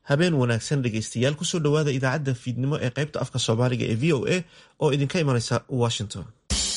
habeen wanaagsan dhegaystayaal kusoo dhowaada idaacadda fiidnimo ee qaybta afka soomaaliga ee v o a oo idinka imanaysa washington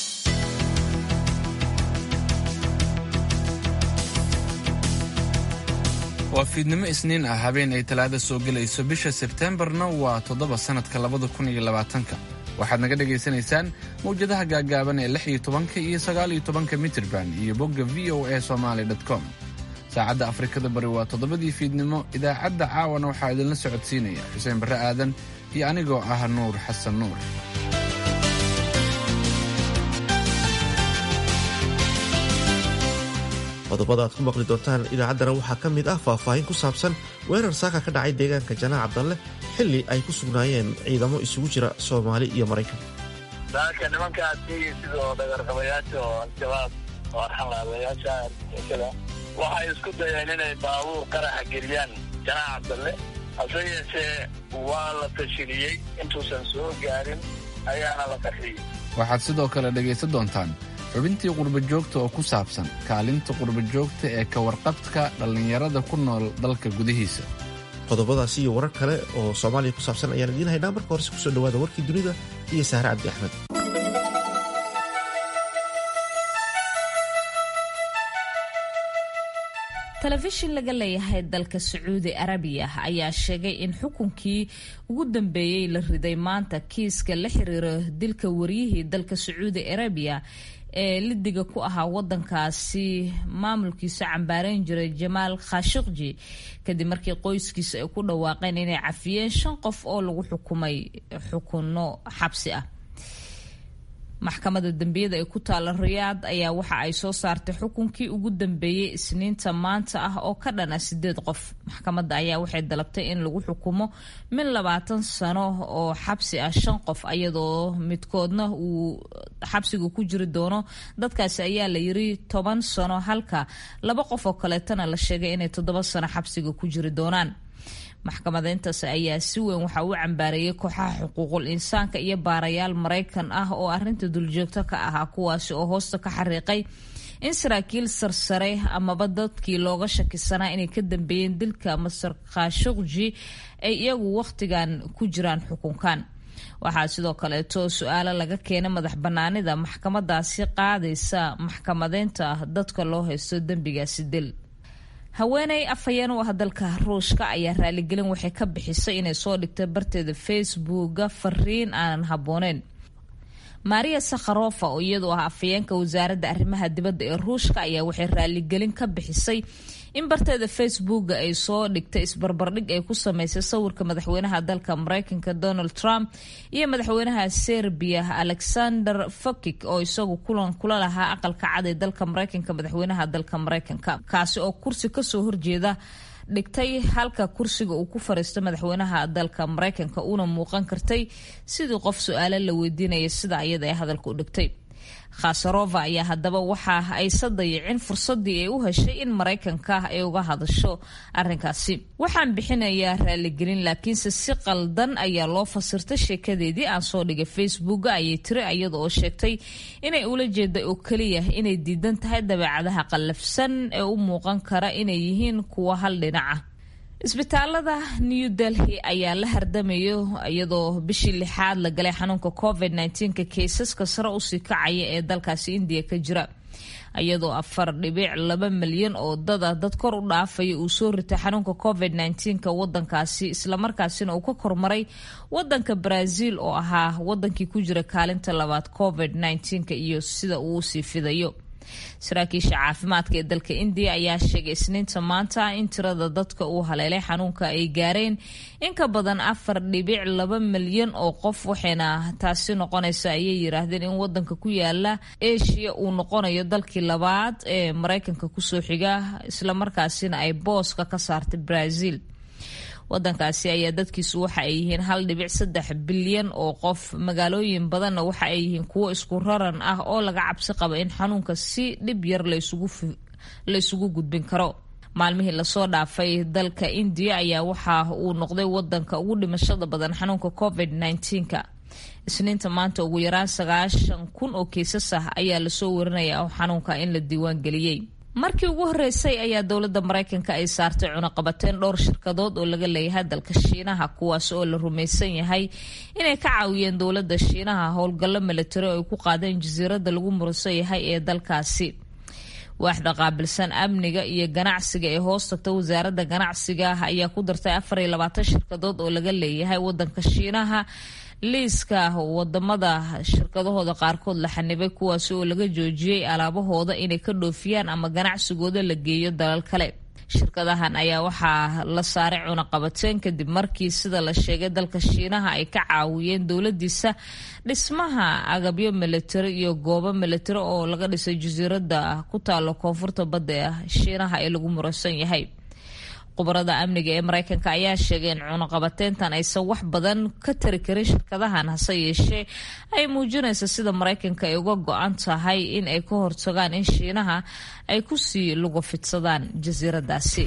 waa fiidnimo isniin ah habeen ay talaada soo gelayso bisha sebteembarna waa toddoba sannadka labada kun iyo labaatanka waxaad naga dhagaysanaysaan mawjadaha gaaggaaban ee lix iyo tobanka iyo sagaal iyo tobanka mitirban iyo bogga v o a somaali com saacadda afrikada bari waa toddobadii fiidnimo idaacadda caawana waxaa idinla socodsiinaya xuseen barre aadan iyo anigoo ah nuur xasan nuur qodobada aad ku maqli doontaan idaacaddana waxaa ka mid ah faahfaahin ku saabsan weerar saaka ka dhacay deegaanka janaac cabdalle xilli ay ku sugnaayeen ciidamo isugu jira soomaali iyo maraykan daaka nimankaasi sidoo dhagarqabayaasha oo al-shabaab oo arxanlaabayaasha argagixisada waxay isku dayeen inay baabuur qaraxa geliyaan janaac cabdalle hase yeeshee waa la tashiliyey intuusan soo gaarin ayaana la qarxiyey waxaad sidoo kale dhegaysan doontaan xubintii qurbajoogta oo ku saabsan kaalinta qurbajoogta ee ka warqabka dhallinyarada ku nool dalka gudihiisa qodobadaasi iyo warar kale oo soomaaliya ku saabsan ayaan idiin haynaa marka horese kusoo dhowaada warkii dunida iyo sahre cabdi axmed telefishin laga leeyahay dalka sacuudi arabiya ayaa sheegay in xukunkii ugu dambeeyey la riday maanta kiiska la xiriiro dilka waryihii dalka sacuudi arabiya ee lidiga ku ahaa wadankaasi maamulkiisa cambaareyn jiray jamaal khashiqji kadib markii qoyskiisa ay ku dhawaaqeen inay cafiyeen shan qof oo lagu xukumay xukunno xabsi ah maxkamadda dembiyada ee ku taala riyaad ayaa waxa ay soo saartay xukunkii ugu dambeeyey isniinta maanta ah oo ka dhana sideed qof maxkamadda ayaa waxay dalabtay in lagu xukumo min labaatan sano oo xabsi ah shan qof iyadoo midkoodna uu xabsiga ku jiri doono dadkaasi ayaa la yiri toban sano halka laba qof oo kaleetana la sheegay inay toddoba sano xabsiga ku jiri doonaan maxkamadeyntaas ayaa si weyn waxa uu cambaareeyay kooxaha xuquuqul insaanka iyo baarayaal maraykan ah oo arinta duljoogto ka ahaa kuwaasi oo hoosta ka xariiqay in saraakiil sarsare amaba dadkii looga shakisanaa inay ka dambeeyeen dilka master khashuqji ay iyagu wakhtigan ku jiraan xukunkan waxaa sidoo kaleeto su-aalo laga keenay madax banaanida maxkamadaasi qaadaysa maxkamadeynta dadka loo haysto dembigaasi dil haweeney afhayeen u ah dalka ruushka ayaa raaligelin waxay ka bixisay inay soo dhigtay barteeda facebooka fariin aanan habbooneyn maria sakharofa oo iyadu ah afhayeenka wasaaradda arrimaha dibadda ee ruushka ayaa waxay raaligelin ka bixisay in barteeda facebooka ay soo dhigtay isbarbardhig ay ku sameysay sawirka madaxweynaha dalka mareykanka donald trump iyo madaxweynaha serbiya alexander fokik oo isagu kulan kula lahaa aqalka cad ee dalka mareykanka madaxweynaha dalka mareykanka kaasi oo kursi kasoo horjeeda dhigtay halka kursiga uu ku fariisto madaxweynaha dalka mareykanka uuna muuqan kartay sidii qof su-aalo la weydiinaya sida iyada ay hadalka u dhigtay khasarova ayaa haddaba waxa aysa dayicin fursadii ay u heshay in maraykanka ay uga hadasho arinkaasi waxaan bixinayaa raaligelin laakiinse si qaldan ayaa loo fasirtay sheekadeedii aan soo dhigay facebooka ayay tiri iyada oo sheegtay inay ula jeeda oo keliya inay diidan tahay dabeecadaha qallafsan ee u muuqan kara inay yihiin kuwa hal dhinaca isbitaalada new delhi ayaa la hardamayo iyadoo bishii lixaad la galay xanuunka covid nka kaysaska sare usii kacaya ee dalkaasi indiya ka jira iyadoo afar dhibic laba milyan oo dada dad kor u dhaafaya uu soo ritay xanuunka covid nka wadankaasi islamarkaasina uu ka kormaray wadanka brazil oo ahaa wadankii ku jira kaalinta labaad covid nka iyo sida uu usii fidayo saraakiisha caafimaadka ee dalka indiya ayaa sheegay isniinta maanta in tirada dadka uu haleelay xanuunka ay gaareen in ka badan afar dhibic laba milyan oo qof waxayna taasi noqonaysa ayay yiraahdeen in wadanka ku yaala asia uu noqonayo dalkii labaad ee mareykanka kusoo xiga islamarkaasina ay booska ka saartay brazil wadankaasi ayaa dadkiisu waxa ay yihiin hal dhibic saddex bilyan oo qof magaalooyin badanna waxa ay yihiin kuwo isku raran ah oo laga cabsi qaba in xanuunka si dhib yar laysugu gudbin karo maalmihii lasoo dhaafay dalka indiya ayaa waxa uu noqday wadanka ugu dhimashada badan xanuunka covid nka isniinta maanta ugu yaraan sagaashan kun oo kiisas ah ayaa lasoo warinaya xanuunka in la diiwaan geliyey markii ugu horeysay ayaa dowladda maraykanka ay saartay cunaqabateyn dhowr shirkadood oo laga leeyahay dalka shiinaha kuwaas oo la rumaysan yahay inay ka caawiyeen dowladda shiinaha howlgallo milatari oo ay ku qaadeen jasiiradda lagu muransan yahay ee dalkaasi waaxda qaabilsan amniga iyo ganacsiga ee hoos tagta wasaaradda ganacsiga ayaa ku dartay afar iyo labaatan shirkadood oo laga leeyahay wadanka shiinaha liiska wadamada shirkadahooda qaarkood la xanibay kuwaasi oo laga joojiyey alaabahooda inay ka dhoofiyaan ama ganacsigooda la geeyo dalal kale shirkadahan ayaa waxaa la saaray cunaqabateen kadib markii sida la sheegay dalka shiinaha ay ka caawiyeen dowladiisa dhismaha agabyo milatari iyo goobo milatari oo laga dhisay jasiiradda ku taalo koonfurta badda shiinaha ee lagu muransan yahay khubarada amniga ee maraykanka ayaa sheegay in cunaqabateyntan aysan wax badan ka tari karin shirkadahan hase yeeshee ay muujinaysa sida maraykanka ay uga go-an tahay in ay ka hortagaan in shiinaha ay kusii lugu fidsadaan jasiiradaasi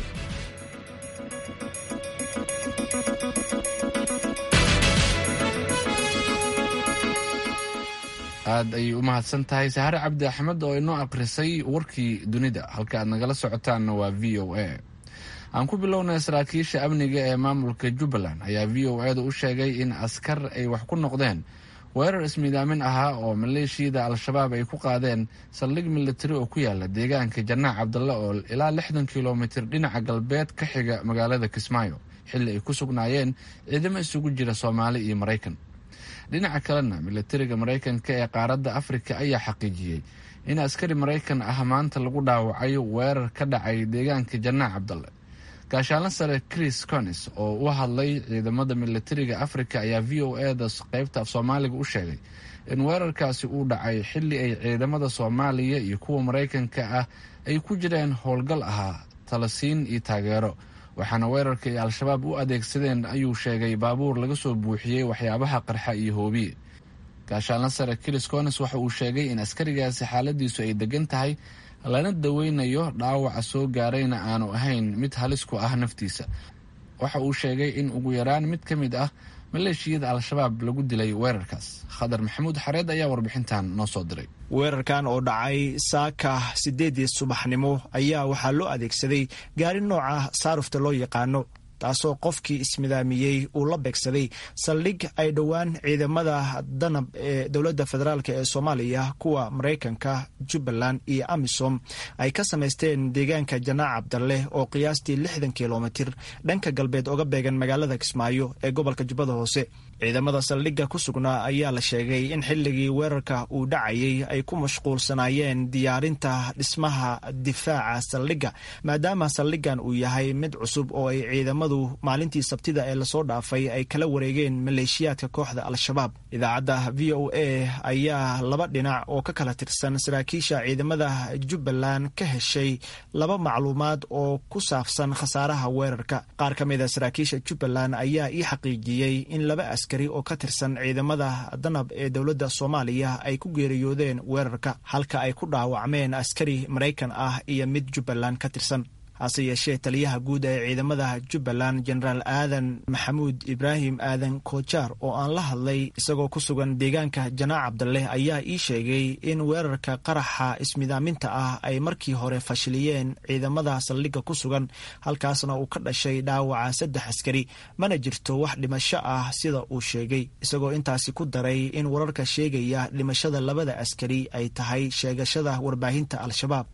aad ayay u mahadsan tahay sahare cabdi axmed oo inoo akhrisay warkii dunida halka aad nagala socotaanna waa v o a aan ku bilownay saraakiisha amniga ee maamulka jubbaland ayaa v o eeda u sheegay in askar ay wax ku noqdeen weerar ismiidaamin ahaa oo maleeshiyada al-shabaab ay ku qaadeen saldhig milatari oo ku yaala deegaanka janaac cabdalle oo ilaa lixdan kilomitir dhinaca galbeed ka xiga magaalada kismaayo xilli ay ku sugnaayeen ciidamo isugu jira soomaali iyo maraykan dhinaca kalena milatariga maraykanka ee qaaradda afrika ayaa xaqiijiyey in askari maraykan ah maanta lagu dhaawacay weerar ka dhacay deegaanka janaac cabdalle gaashaanla sare chris conis oo u hadlay ciidamada milatariga afrika ayaa v o eda qeybta af soomaaliga u sheegay in weerarkaasi uu dhacay xilli ay ciidamada soomaaliya iyo kuwa maraykanka ah ay ku jireen howlgal ahaa talasiin iyo taageero waxaana weerarka ay al-shabaab u adeegsadeen ayuu sheegay baabuur laga soo buuxiyey waxyaabaha qarxa iyo hoobiye gaashaanla sare chris conis waxa uu sheegay in askarigaasi xaaladiisu ay degan tahay lana daweynayo dhaawaca soo gaarayna aanu ahayn mid halis ku ah naftiisa waxa uu sheegay in ugu yaraan mid ka mid ah maleeshiyada al-shabaab lagu dilay weerarkaas khadar maxamuud xareed ayaa warbixintan noo soo diray weerarkan oo dhacay saaka sideedii subaxnimo ayaa waxaa loo adeegsaday gaari nooca saarufta loo yaqaano taasoo qofkii ismidaamiyey uu la beegsaday saldhig ay dhowaan ciidamada danab ee dowladda federaalk ee soomaaliya kuwa maraykanka jubbaland iyo amisom ay ka samaysteen deegaanka janaac cabdalle oo qiyaastii lixdan kilomitir dhanka galbeed oga beegan magaalada kismaayo ee gobolka jubbada hoose ciidamada saldhigga ku sugnaa ayaa la sheegay in xilligii weerarka uu dhacayay ay ku mashquulsanaayeen diyaarinta dhismaha difaaca saldhigga maadaama saldhiggan uu yahay mid cusub oo ay ciidamadu maalintii sabtida ee lasoo dhaafay ay kala wareegeen maleeshiyaadka kooxda al-shabaab idaacadda v o a ayaa laba dhinac oo ka kala tirsan saraakiisha ciidamada jubbaland ka heshay laba macluumaad oo ku saabsan khasaaraha weerarka qaar ka mida saraakiisha jubbaland ayaa ii xaqiijiyey in laba askari oo ka tirsan ciidamada danab ee dowladda soomaaliya ay ku geeriyoodeen weerarka halka ay ku dhaawacmeen askari maraykan ah iyo mid jubbaland ka tirsan hase yeeshee taliyaha guud ee ciidamada jubbaland jenaraal aadan maxamuud ibraahim aadan koojaar oo aan la hadlay isagoo ku sugan deegaanka janaac cabdalle ayaa ii sheegay in weerarka qaraxa ismidaaminta ah ay markii hore fashiliyeen ciidamada saldhigga ku sugan halkaasna uu ka dhashay dhaawaca saddex askari mana jirto wax dhimasho ah sida uu sheegay isagoo intaasi ku daray in wararka sheegaya dhimashada labada askari ay tahay sheegashada warbaahinta al-shabaab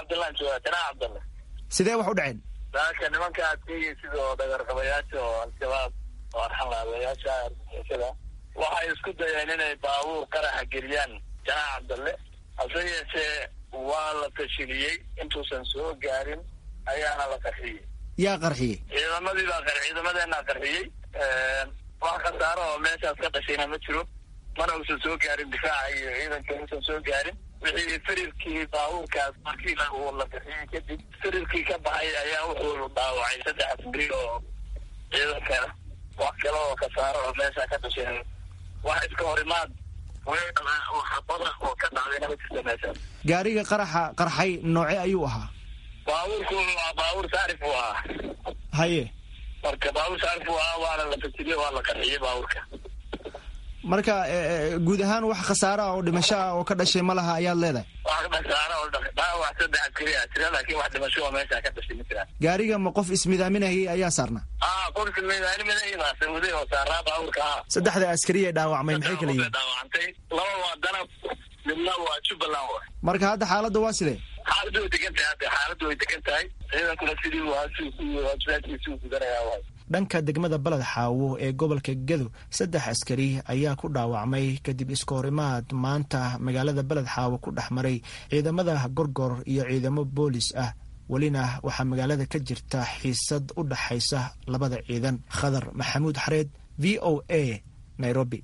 sidee wax u dhaceen daaka nimanka aad sheegay sidoo dhagarqabayaasha oo al-shabaab oo arxanlaabayaasha argixisada waxay isku dayeen inay baabuur qaraxa geliyaan janaac cabdalle hase yeeshee waa la fashiliyey intuusan soo gaarin ayaana la qarxiyey yaa qarxiyey ciidamadii baa qar ciidamadeenaa qarxiyey wax khasaaro oo meeshaas ka dhashayna ma jiro mana uusan soo gaarin difaaca iyo ciidanka uusan soo gaarin wixii firirkii baabuurkaas markii uu la bixiyey kadib firirkii ka baxay ayaa wuxuu dhaawacay saddex askari oo ciidankana wax kale oo khasaaro oo meesha ka dhasheen wax iska horimaad oo xabada oo ka dhacdayna ma jirta meesha gaariga qaraxa qarxay nooce ayuu ahaa baabuurku waa baabuur saarif uu ahaa haye marka baabuur saarif uu ahaa waana la fajiriyey waa la qarxiyey baabuurka marka guud ahaan wax khasaare ah oo dhimasho ah oo ka dhashay ma laha ayaad leedahay wax khasaare oo dhaawac saddex askari ah jira laakiin wax dhimasho oo meesha ka dhashay ma jiraan gaariga ma qof ismidaaminayay ayaa saarnaa ah qof ismidaaminayay baa sawaday oo saaraa baabuurka ah saddexda askari ee dhaawacmay maxay kala yihiin dhaawacantay laba waa danab midna waa jubbaland wa marka hadda xaaladda waa sidee xaaladdu way degan tahay hadda xaaladdu way degan tahay ciidankuna sidii waajibaadkiisi uu gudanayaa waay dhanka degmada baled xaawo ee gobolka gedo saddex askari ayaa ku dhaawacmay kadib iskahorimaad maanta magaalada beled xaawo ku dhex maray ciidamada gorgor iyo ciidamo boolis ah welina waxaa magaalada ka jirta xiisad u dhaxaysa labada ciidan khadar maxamuud xareed v o a nairobi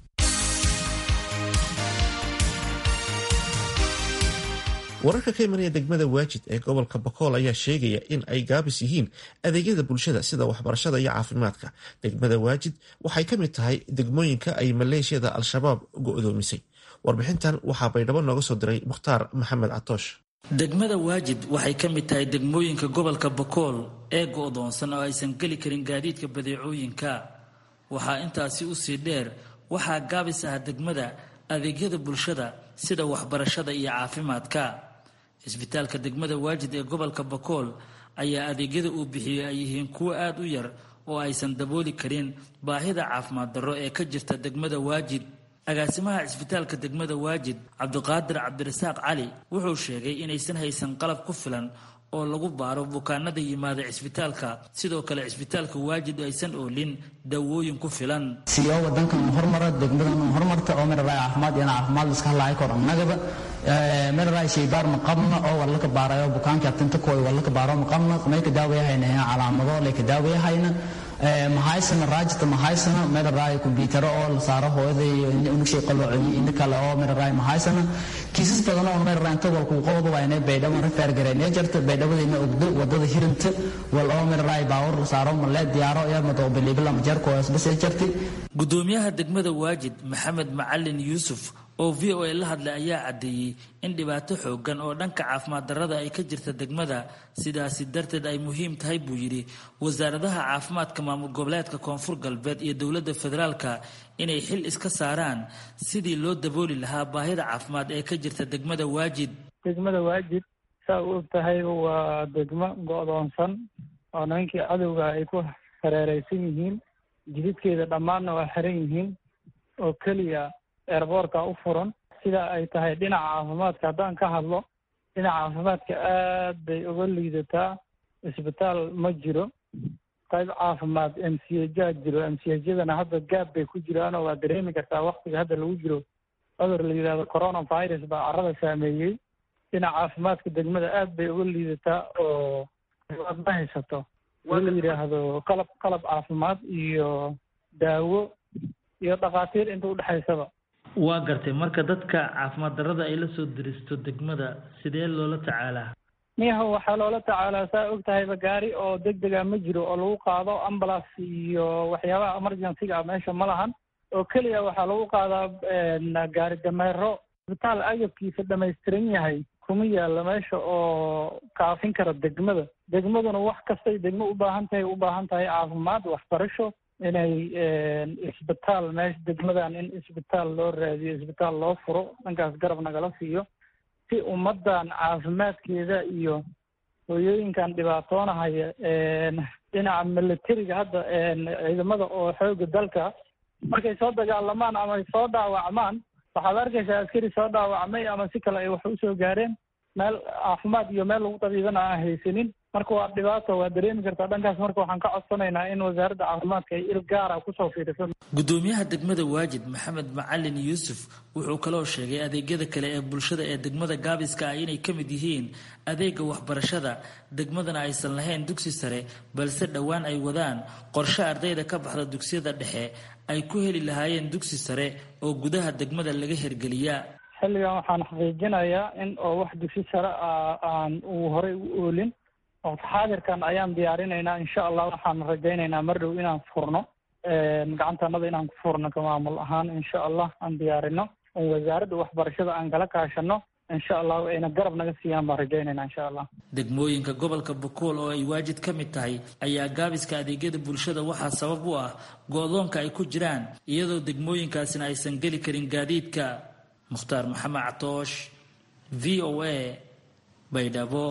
wararka ka imanaya degmada waajid ee gobolka bakool ayaa sheegaya in ay gaabis yihiin adeegyada bulshada sida waxbarashada iyo caafimaadka degmada waajid waxay ka mid tahay degmooyinka ay maleeshiyada al-shabaab go-doomisay warbixintan waxaa baydhabo nooga soo diray mukhtaar maxamed catoosh degmada waajid waxay ka mid tahay degmooyinka gobolka bakool ee go-doonsan oo aysan geli karin gaadiidka badeecooyinka waxaa intaasi usii dheer waxaa gaabis ah degmada adeegyada bulshada sida waxbarashada iyo caafimaadka cisbitaalka degmada waajid ee gobolka bakool ayaa adeegyada uu bixiyey ay yihiin kuwo aada u yar oo aysan dabooli karin baahida caafimaad darro ee ka jirta degmada waajid agaasimaha cisbitaalka degmada waajid cabdiqaadir cabdirasaaq cali wuxuu sheegay inaysan haysan qalab ku filan oo lagu baaro bukaanada yimaada cisbitaalka sidoo kale cisbitaalka waajid aysan oolin dawooyin ku filan siyo wadankan hormara degmadan hormarta oo meeraay caafimaad iyo caafimaad iska halaay kor annagaba meeraay shaybaar ma qabna oo wala ka baarayo bukaanka tinta kooy wala ka baaro ma qabna may ka daawayahayna calaamado lay ka daawayahayna mahaysana raajita mahaysana meeraay kumbiyuutaro oo la saaro hooyada iyo unugshay qalooci inta kale oo meeraay mahaysana kiisas badan oo meeraay inta wal ku qowda waa inay baydhabo refer gareynay jirta baydhabadina ogdo wadada hirinta wal oo meeraay baawar la saaro ma lee diyaaro iyo mado bilibla majarko bas jirtay gudoomiyaha degmada waajid maxamed macalin yuusuf oo v o a la hadlay ayaa caddeeyey in dhibaato xoogan oo dhanka caafimaad darrada ay ka jirta degmada sidaasi darteed ay muhiim tahay buu yidhi wasaaradaha caafimaadka maamul goboleedka koonfur galbeed iyo dowladda federaalka inay xil iska saaraan sidii loo dabooli lahaa baahida caafimaad ee ka jirta degmada waajid degmada waajid saa u og tahay waa degmo go-doonsan oo nimankii cadowga ay ku hareereysan yihiin jididkeeda dhammaanna waa xiran yihiin oo keliya eerboorka u furan sida ay tahay dhinaca caafimaadka haddaan ka hadlo dhinaca caafimaadka aad bay uga liidataa isbitaal ma jiro qayb caafimaad m c hjaa jiro m c hjadana hadda gaab bay ku jiraanoo waa dareemi kartaa waktiga hadda lagu jiro cudur la yidhahdo coronavirus baa carrada saameeyey dhinaca caafimaadka degmada aad bay uga liidataa oo aad ma haysato in la yidhaahdo qalab qalab caafimaad iyo daawo iyo dhakhaatiir inta udhexaysaba waa gartay marka dadka caafimaad darrada ay la soo diristo degmada sidee loola tacaalaa miyaha waxaa loola tacaalaa saa og tahayba gaari oo deg dega ma jiro oo lagu qaado ambulance iyo waxyaabaha emergencyga ah meesha ma lahan oo keliya waxaa lagu qaadaa gaari dameero isbitaal agabkiisa dhamaystiran yahay kuma yaalla meesha oo kaafin kara degmada degmaduna wax kastay degmo u baahan tahay u baahan tahay caafimaad waxbarasho inay isbitaal meesha degmadan in isbitaal loo raadiyo isbitaal loo furo dhankaas garab nagala siiyo si ummaddan caafimaadkeeda iyo hooyooyinkan dhibaatoonahaya dhinaca militariga hadda ciidamada oo xooga dalka markay soo dagaalamaan ama ay soo dhaawacmaan waxaad arkaysaa askari soo dhaawacmay ama si kale ay wax usoo gaareen meel caafimaad iyo meel lagu tabiibana aan haysanin marka waa dhibaato waa dareemi kartaa dhankaas marka waxaan ka codsanaynaa in wasaaradda caafimaadka ay il gaara kusoo fiiriso gudoomiyaha degmada waajid maxamed macalin yuusuf wuxuu kaloo sheegay adeegyada kale ee bulshada ee degmada gaabiska ah inay ka mid yihiin adeega waxbarashada degmadana aysan lahayn dugsi sare balse dhowaan ay wadaan qorshe ardayda ka baxda dugsiyada dhexe ay ku heli lahaayeen dugsi sare oo gudaha degmada laga hergeliya xilligan waxaan xaqiijinayaa in oo wax dugsi sare ah aan uu horey u oolin waqti xaadirkan ayaan diyaarinaynaa insha allah waxaan rajaynaynaa mar dhow inaan furno gacantanada inaan ku furno ka maamul ahaan insha allah aan diyaarino on wasaaradda waxbarashada aan kala kaashano insha allahu ayna garab naga siiyaan baan rajaynayna insha allah degmooyinka gobolka bokool oo ay waajid ka mid tahay ayaa gaabiska adeegyada bulshada waxaa sabab u ah go-doonka ay ku jiraan iyadoo degmooyinkaasina aysan geli karin gaadiidka mukhtaar maxamed catoosh v o a baydhabo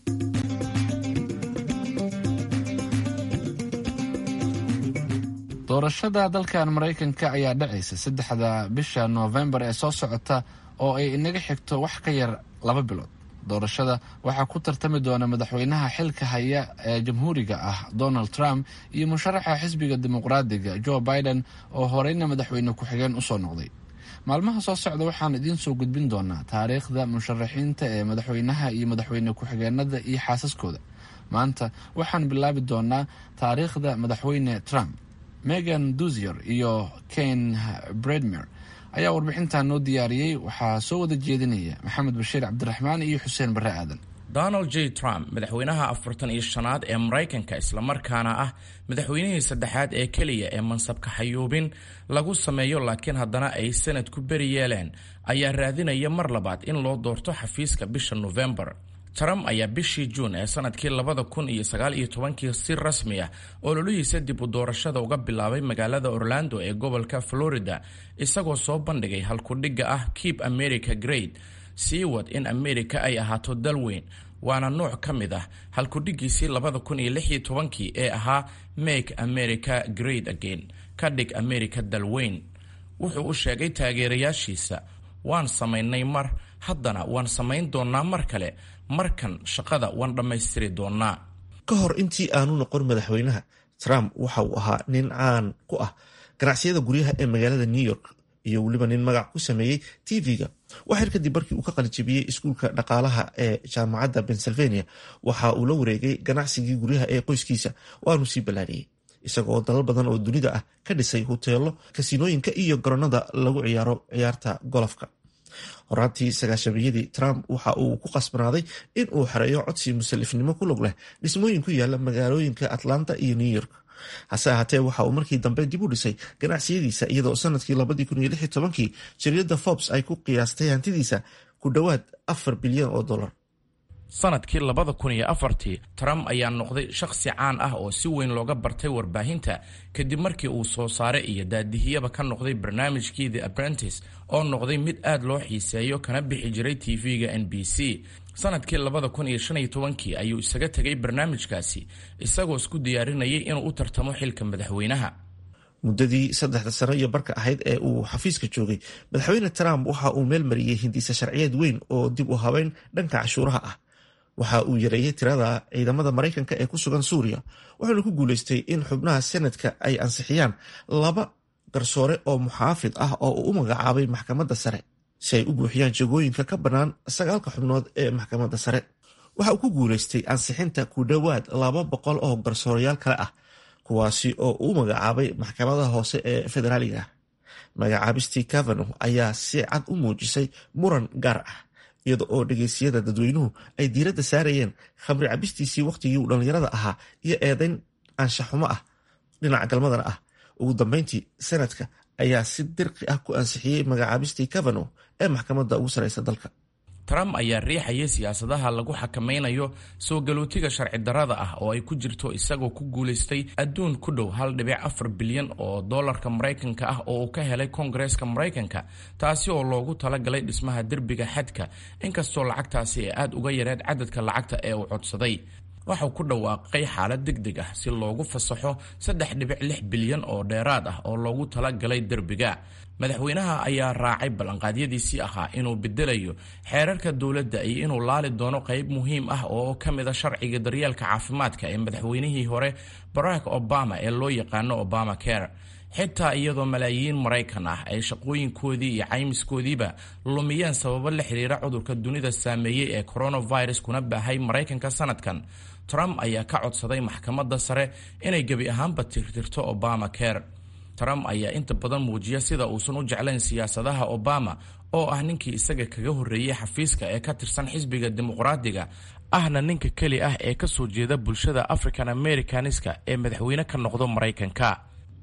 doorashada dalkan maraykanka ayaa dhacaysa saddexda bisha noofembar ee soo socota oo ay inaga xigto wax ka yar laba bilood doorashada waxaa ku tartami doona madaxweynaha xilka haya ee jamhuuriga ah donald trump iyo musharaxa xisbiga dimuqraadiga joe biden oo horeyna madaxweyne ku-xigeen usoo noqday maalmaha soo socda waxaan idiin soo gudbin doonaa taariikhda musharaxiinta ee madaxweynaha iyo madaxweyne ku-xigeenada iyo xaasaskooda maanta waxaan bilaabi doonaa taariikhda madaxweyne trump megan duzier iyo ken bredmer ayaa warbixintan noo diyaariyey waxaa soo wada jeedinaya maxamed bashiir cabdiraxmaan iyo xuseen barre aadan donald j trump madaxweynaha afartan iyo shanaad ee maraykanka islamarkaana ah madaxweynihii saddexaad ee keliya ee mansabka xayuubin lagu sameeyo laakiin haddana ay sanad ku beri yeeleen ayaa raadinaya mar labaad in loo doorto xafiiska bisha nofembar trump ayaa bishii juun ee sanadkii labada kun iyo sagaal iyo tobankii si rasmi ah ololihiisa dib u doorashada uga bilaabay magaalada orlando ee gobolka florida isagoo soo bandhigay halkudhigga ah keep america great sii wad in america ay ahaato dal weyn waana nooc ka mid ah halkudhiggiisii labada kun iyo lix iyo tobankii ee ahaa make america great again ka dhig america dal weyn wuxuu u sheegay taageerayaashiisa waan samaynay mar haddana waan samayn doonnaa mar kale markan shaqada waan dhammaystiri doonnaa ka hor intii aanu noqon madaxweynaha trump waxa uu ahaa nin caan ku ah ganacsiyada guryaha ee magaalada new york iyo weliba nin magac ku sameeyey tv-ga waxyar kadib markii uu ka qalijabiyey iskuulka dhaqaalaha ee jaamacadda pennsylvania waxa uu la wareegay ganacsigii guryaha ee qoyskiisa waanu sii ballaariyey isagoo dalal badan oo dunida ah ka dhisay huteelo kasiinooyinka iyo garoonada lagu ciyaaro ciyaarta golofka horaantii sagaashamiyadii trump waxa uu ku qasbanaaday in uu xereeyo codsi musalifnimo ku log leh dhismooyin ku yaala magaalooyinka atlanta iyo new york hase ahaatee waxa uu markii dambe dib u dhisay ganacsiyadiisa iyadoo sanadkii labadii kun iyo lix iyo tobankii jariyadda forbes ay ku qiyaastay hantidiisa ku dhowaad afar bilyan oo dollar sanadkii labada kun iyo afartii trump ayaa noqday shakhsi caan ah oo si weyn looga bartay warbaahinta kadib markii uu soo saare iyo daadihiyaba ka noqday barnaamijkii the apprentice oo noqday mid aad loo xiiseeyo kana bixi jiray tv-ga n b c sanadkii labada kun iyo shan iyo tobankii ayuu isaga tegay barnaamijkaasi isagoo isku diyaarinayay inuu u tartamo xilka madaxweynaha muddadii saddexda sano iyo barka ahayd ee uu xafiiska joogay madaxweyne trump waxa uu meel mariyey hindisa sharciyeed weyn oo dib u habeyn dhanka cashuuraha ah waxa uu yareeyey tirada ciidamada maraykanka ee ku sugan suuriya wuxuuna ku guuleystay in xubnaha senadka ay ansixiyaan laba garsoore oo muxaafid ah oo uu u magacaabay maxkamadda sare si ay u buuxiyaan jagooyinka ka bannaan sagaalka xubnood ee maxkamadda sare waxa uu ku guuleystay ansixinta ku dhowaad laba boqol oo garsoorayaal kale ah kuwaasi oo uu magacaabay maxkamadaha hoose ee federaaliga ah magacaabistii cavano ayaa si cad u muujisay muran gaar ah iyada oo dhegeysiyada dadweynuhu ay diiradda saarayeen khamri cabistiisii wakhtigii uu dhallinyarada ahaa iyo eedayn anshaxumo ah dhinaca galmadana ah ugu dambeyntii senadka ayaa si dirqi ah ku ansixiyey magacaabistii cavano ee maxkamadda ugu sareysa dalka trump ayaa riixayay siyaasadaha lagu xakamaynayo soo galootiga sharci darrada ah oo ay ku jirto isagoo ku guulaystay adduun ku dhow hal dhibic afar bilyan oo dollarka maraykanka ah oo uu ka helay koongareeska maraykanka taasi oo loogu talagalay dhismaha derbiga xadka inkastoo lacagtaasi ay aad uga yareed cadadka lacagta ee uu codsaday waxau ku dhawaaqay xaalad deg deg ah si loogu fasaxo saddex dhibic lix bilyan oo dheeraad ah oo loogu talagalay derbiga madaxweynaha ayaa raacay ballanqaadyadiisii ahaa inuu bedelayo xeerarka dowladda iyo inuu laali doono qayb muhiim ah oo ka mid a sharciga daryeelka caafimaadka ee madaxweynihii hore barack obama ee loo yaqaano obama care xitaa iyadoo malaayiin maraykan ah ay shaqooyinkoodii iyo caymiskoodiiba lumiyeen sababo la xiriira cudurka dunida saameeyey ee coronavirus kuna baahay maraykanka sanadkan trump ayaa ka codsaday maxkamadda sare inay gebi ahaanba tirtirto obama care trump ayaa inta badan muujiya sida uusan u jeclayn siyaasadaha obama oo ah ninkii isaga kaga horreeyey xafiiska ee ka tirsan xisbiga dimuqraadiga ahna ninka keli ah ee kasoo jeeda bulshada african americaniska ee madaxweyne ka noqdo maraykanka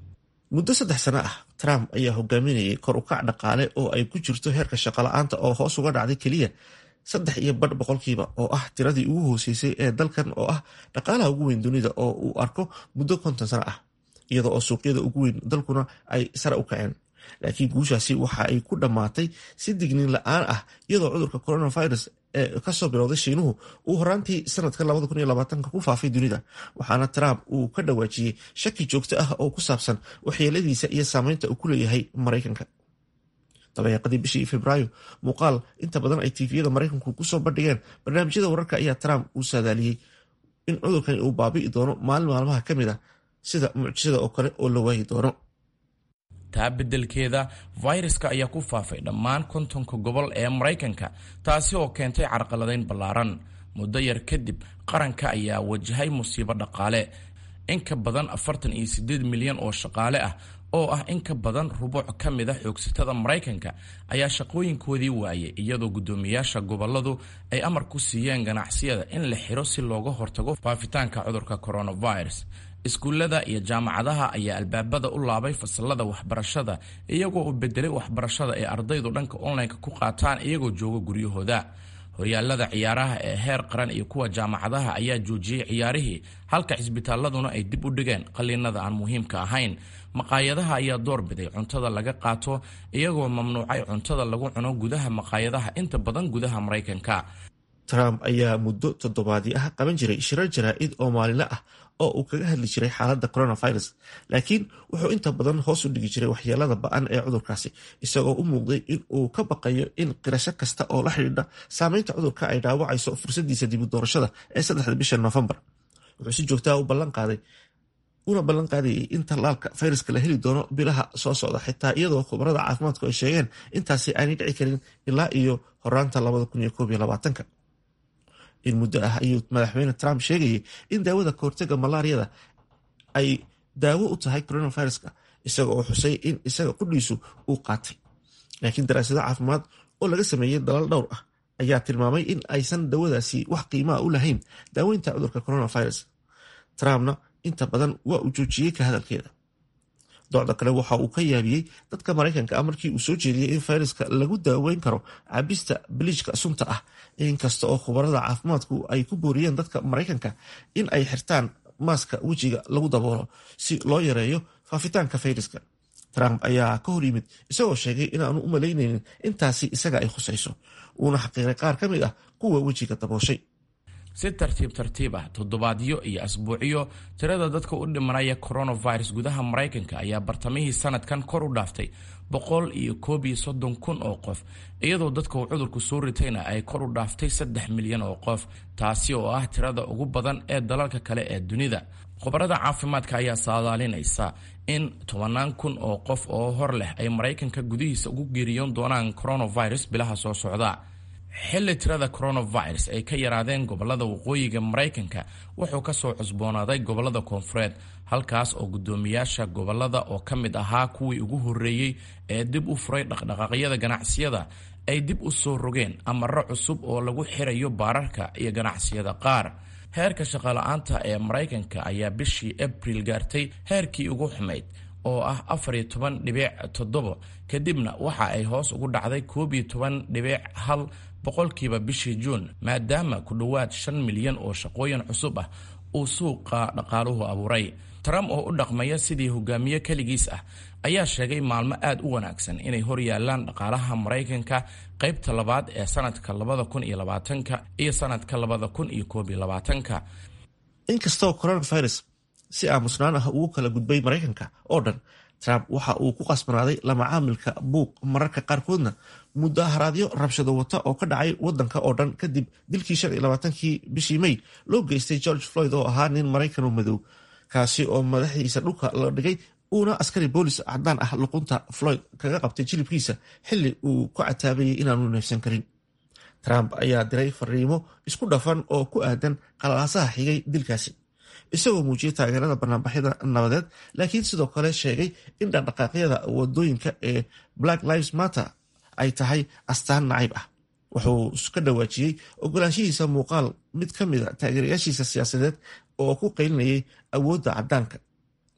muddo saddex sano ah trump ayaa hogaaminayay kor u kac dhaqaale oo ay ku jirto heerka shaqala-aanta oo hoos uga dhacday keliya saddex iyo badh boqolkiiba oo ah tiradii ugu hooseysay ee dalkan oo ah dhaqaalaha ugu weyn dunida oo uu arko muddo konton sano ah iyada oo suuqyada ugu weyn dalkuna ay sare u kaceen laakiin guushaasi waxa ay ku dhammaatay si digniin la-aan ah iyadoo cudurka coronavirus ee kasoo bilowday shiinuhu uu horaantii sanadka ku faafay dunida waxaana trump uu ka dhawaajiyey shaki joogto ah oo ku saabsan waxyeeladiisa iyo saameynta uu ku leeyahay maraykanka dabeeqadii bishii februaayo muuqaal inta badan ay tviyada maraykanku kusoo bandhigeen barnaamijyada wararka ayaa trump uu saadaaliyey in cudurkani uu baabi'i doono maalin maalmaha ka mid ah sida mucjisada oo kale oo la waayi doono taa beddelkeeda fayraska ayaa ku faafay dhammaan kontonka gobol ee maraykanka taasi oo keentay carqaladayn ballaaran muddo yar kadib qaranka ayaa wajahay musiibo dhaqaale in ka badan afartan iyo siddeed milyan oo shaqaale ah oo ah in ka badan rubuuc ka mid a xoogsatada maraykanka ayaa shaqooyinkoodii waayay iyadoo guddoomiyaasha gobolladu ay amar ku siiyeen ganacsiyada in la xiro si looga hortago faafitaanka cudurka coronavirus iskuullada iyo jaamacadaha ayaa albaabada u laabay fasalada waxbarashada iyagoo u bedelay waxbarashada ee ardaydu dhanka online-ka ku qaataan iyagoo jooga guryahooda horyaalada ciyaaraha ee heer qaran iyo kuwa jaamacadaha ayaa joojiyey ciyaarihii halka cisbitaaladuna ay dib u dhigeen qaliinada aan muhiimka ahayn maqaayadaha ayaa doorbiday cuntada laga qaato iyagoo mamnuucay cuntada lagu cuno gudaha maqaayadaha inta badan gudaha maraykanka trump ayaa muddo toddobaadii ah qaban jiray shirar jaraa-id oo maalinle ah oo uu kaga hadli jiray xaaladda coronavirus laakiin wuxuu inta badan hoos u dhigi jiray waxyeelada ba-an ee cudurkaasi isagoo u muuqday in uu ka baqayo in qirasho kasta oo la xidhiidha saameynta cudurka ay dhaawacayso fursadiisa dibu doorashada ee saddexda bisha noofembar wuxuu si joogtaa u ballanqaaday una ballan qaadayay in tallaalka fayraska la heli doono bilaha soo socda xitaa iyadoo khubarada caafimaadku ay sheegeen intaasi aanay dhici karin ilaa iyo horaanta labadakunyokoobyolabaatanka in muddo ah ayuu madaxweyne trump sheegayay in daawada kahortaga malaariyada ay daawo u tahay coronaviruska isaga oo xusay in isaga qudhiisu uu qaatay laakiin daraasado caafimaad oo laga sameeyey dalal dhowr ah ayaa tilmaamay in aysan dawadaasi wax qiimaa u lahayn daaweynta cudurka coronavirus trumpna inta badan waa uu joojiyey ka hadalkeeda docda kale waxa uu ka yaabiyey dadka maraykanka ah markii uu soo jeediyey in fayraska lagu daaweyn karo cabista biliijka sunta ah inkasta oo khubarada caafimaadku ay ku booriyeen dadka maraykanka in ay xirtaan maaska wejiga lagu daboolo si loo yareeyo faafitaanka fayraska trump ayaa ka hor yimid isagoo sheegay inaanu u malaynaynin intaasi isaga ay khusayso uuna xaqiiray qaar ka mid ah kuwa wejiga dabooshay si tartiib tartiib ah toddobaadyo iyo asbuucyo tirada dadka u dhimanaya coronavirus gudaha maraykanka ayaa bartamihii sanadkan kor u dhaaftay boqol iyo koob iyo soddon kun oo qof iyadoo dadka uu cudurku soo ritayna ay kor u dhaaftay saddex milyan oo qof taasi oo ah tirada ugu badan ee dalalka kale ee dunida khubarada caafimaadka ayaa saadaalinaysa in tobannaan kun oo qof oo hor leh ay maraykanka gudihiisa ugu geeriyoon doonaan coronavirus bilaha soo socda xilli tirada coronavirus ay ka yaraadeen gobolada waqooyiga maraykanka wuxuu kasoo cusboonaaday gobolada koonfureed halkaas oo guddoomiyaasha gobolada oo ka mid ahaa kuwii ugu horreeyey ee dib u furay dhaqdhaqaaqyada ganacsiyada ay dib u soo rogeen amaro cusub oo lagu xirayo baararka iyo ganacsiyada qaar heerka shaqala-aanta ee maraykanka ayaa bishii abril gaartay heerkii ugu xumayd oo ah afar iyo toban dhibic toddobo kadibna waxa ay hoos ugu dhacday koob iyo toban dhibic hal boqolkiiba bishii juun maadaama ku dhowaad shan milyan oo shaqooyin cusub ah uu suuqa dhaqaaluhu abuuray trump oo u dhaqmaya sidii hogaamiye keligiis ah ayaa sheegay maalmo aad u wanaagsan inay hor yaalaan dhaqaalaha maraykanka qaybta labaad ee sanadka labada kun iyo labaatanka iyo sanadka labada kun iyo koob iyo labaatanka inkastoo coronavirus si aamusnaan ah ugu kala gudbay maraykanka oo dhan trump waxa uu ku qasbanaaday lamacaamilka buuq mararka qaarkoodna mudaharaadyo rabshado wata oo ka dhacay wadanka oo dhan kadib dilkii shan iyo labaatankii bishii may loo geystay george floyd oo ahaa nin maraykanoo madow kaasi oo madaxdiisa dhulka la dhigay uuna askari boolis cadaan ah luqunta floyd kaga qabtay jilibkiisa xili uu ku cataabayay inaanu neefsan karin trump ayaa diray fariimo isku dhafan oo ku aadan qalalaasaha xigay dilkaasi isagoo muujiyay taageerada banaanbaxyada nabadeed laakiin sidoo kale sheegay in dhaqdhaqaaqyada wadooyinka ee black lives matter ay tahay astaan nacayb ah wuxuu ka dhawaajiyey ogolaanshihiisa muuqaal mid ka mid a taageerayaashiisa siyaasadeed oo ku qaylinayay awoodda cadaanka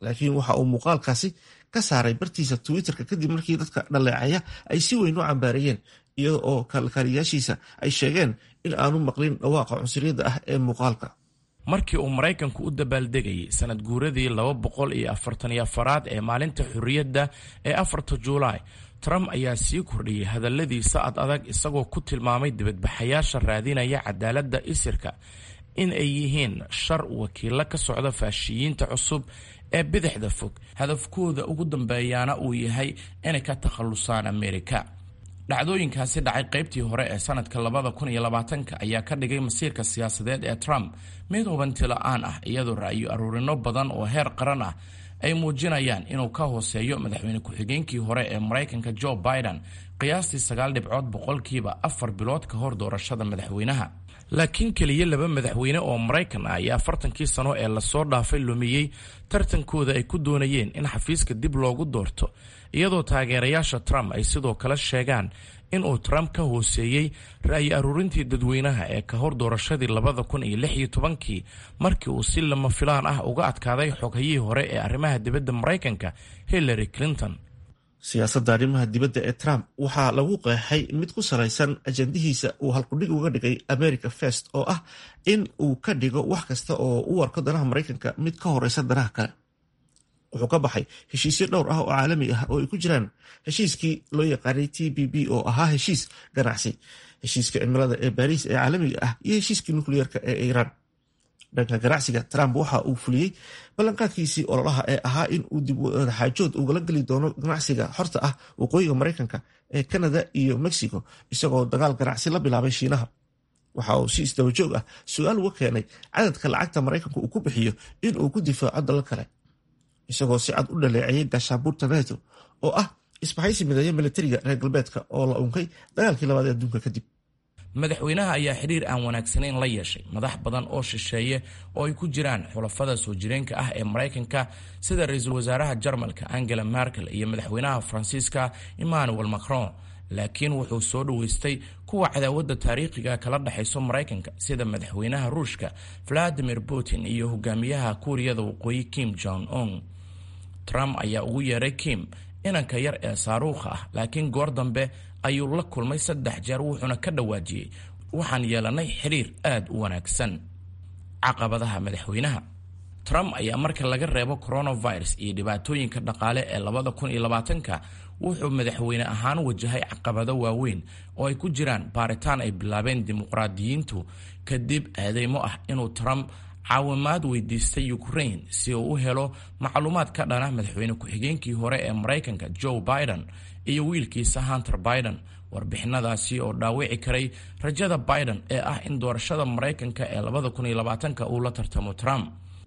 laakiin waxa uu muuqaalkaasi ka saaray bartiisa twitterka kadib markii dadka dhaleecaya ay si weyn u cambaareeyeen iyada oo kalkaaliyaashiisa ay sheegeen in aanu maqlin dhawaaqa cunsuriyadda ah ee muuqaalka markii uu maraykanku u dabaaldegayay sanad guuradii laba boqol iyo afartan iyo afaraad ee maalinta xorriyadda ee afarta juulaay trump ayaa sii kordhiyey hadalladiisa ad adag isagoo ku tilmaamay dibadbaxayaasha raadinaya cadaaladda isirka in ay yihiin shar wakiilo ka socda faashiyiinta cusub ee bidixda fog hadafkooda ugu dambeeyaana uu yahay inay ka takhallusaan amerika dhacdooyinkaasi dhacay qaybtii hore ee sanadka labada kun iyo labaatanka ayaa ka dhigay masiirka siyaasadeed ee trump mid hubanti la-aan ah iyadoo ra'yo aruurino badan oo heer qaran ah ay muujinayaan inuu ka hooseeyo madaxweyne ku-xigeenkii hore ee maraykanka joe biden qiyaastii sagaal dhibcood boqolkiiba afar bilood ka hor doorashada madaxweynaha laakiin keliya laba madaxweyne oo maraykan ah ayaa afartankii sano ee lasoo dhaafay lumiyey tartankooda ay ku doonayeen in xafiiska dib loogu doorto iyadoo taageerayaasha trump ay sidoo kale sheegaan inuu trump ka hooseeyey ra'yi aruurintii dadweynaha ee ka hor doorashadii labada kun iyo lix iyo tobankii markii uu si lama filaan ah uga adkaaday xoghayihii hore ee arrimaha dibadda maraykanka hillary clinton siyaasadda arrimaha dibadda ee trump waxaa lagu qeexay mid ku salaysan ajandihiisa uu halkudhig uga dhigay america first oo ah in uu ka dhigo wax kasta oo u arko danaha maraykanka mid ka horeysa danaha kale wuxuu ka baxay heshiisyo dhowr ah oo caalami ah oo ay ku jiraan heshiiskii loo yaqaanay t b b oo ahaa heshiis ganacsi heshiiska cimilada ee baariis ee caalamiga ah iyo heshiiskii nukliyeerka ee iiraan dhanka ganacsiga trump waxa uu fuliyey ballanqaadkiisii ololaha ee ahaa in uu dib wadaxaajood ugala geli doono ganacsiga xorta ah waqooyiga maraykanka ee canada iyo mexico isagoo dagaal ganacsi la bilaabay shiinaha waxa uu si isdabajoog ah su-aal uga keenay cadadka lacagta maraykanka uu ku bixiyo in uu ku difaaco dalal kale isagoo si cad u dhaleeceeyay gaashaabuurta neto oo ah isbahaysi mideeya militariga reer galbeedka oo la unkay dagaalkii labaad ee adduunka kadib madaxweynaha ayaa xidhiir aan wanaagsanayn la yeeshay madax badan oo shisheeye oo ay ku jiraan xulafada soo jireenka ah ee maraykanka sida ra-iisul wasaaraha jarmalka angela merkel iyo madaxweynaha faransiiska emmanuel macron laakiin wuxuu soo dhoweystay kuwa cadaawadda taariikhiga kala dhexayso maraykanka sida madaxweynaha ruushka valadimir putin iyo hogaamiyaha kuuriyada waqooyi kim jong un trump ayaa ugu yeeray kim inanka yar ee saaruukha ah laakiin goor dambe ayuu la kulmay saddex jeer wuxuuna ka dhawaajiyey waxaan yeelanay xidhiir aad u wanaagsan caqabadaha madaxweynaha trump ayaa marka laga reebo coronavirus iyo dhibaatooyinka dhaqaale ee labada kun iyo labaatanka wuxuu madaxweyne ahaan wajahay caqabado waaweyn oo ay ku jiraan baaritaan ay bilaabeen dimuqraadiyiintu kadib eedeymo ah inuu trump caawimaad weydiistay ukraine si uu u helo macluumaad ka dhana madaxweyne ku-xigeenkii hore ee maraykanka joe biden iyo wiilkiisa hunter biden warbixinadaasi oo dhaawici karay rajada biden ee ah in doorashada maraykanka ee labada kun iyo labaatanka uu la tartamo trump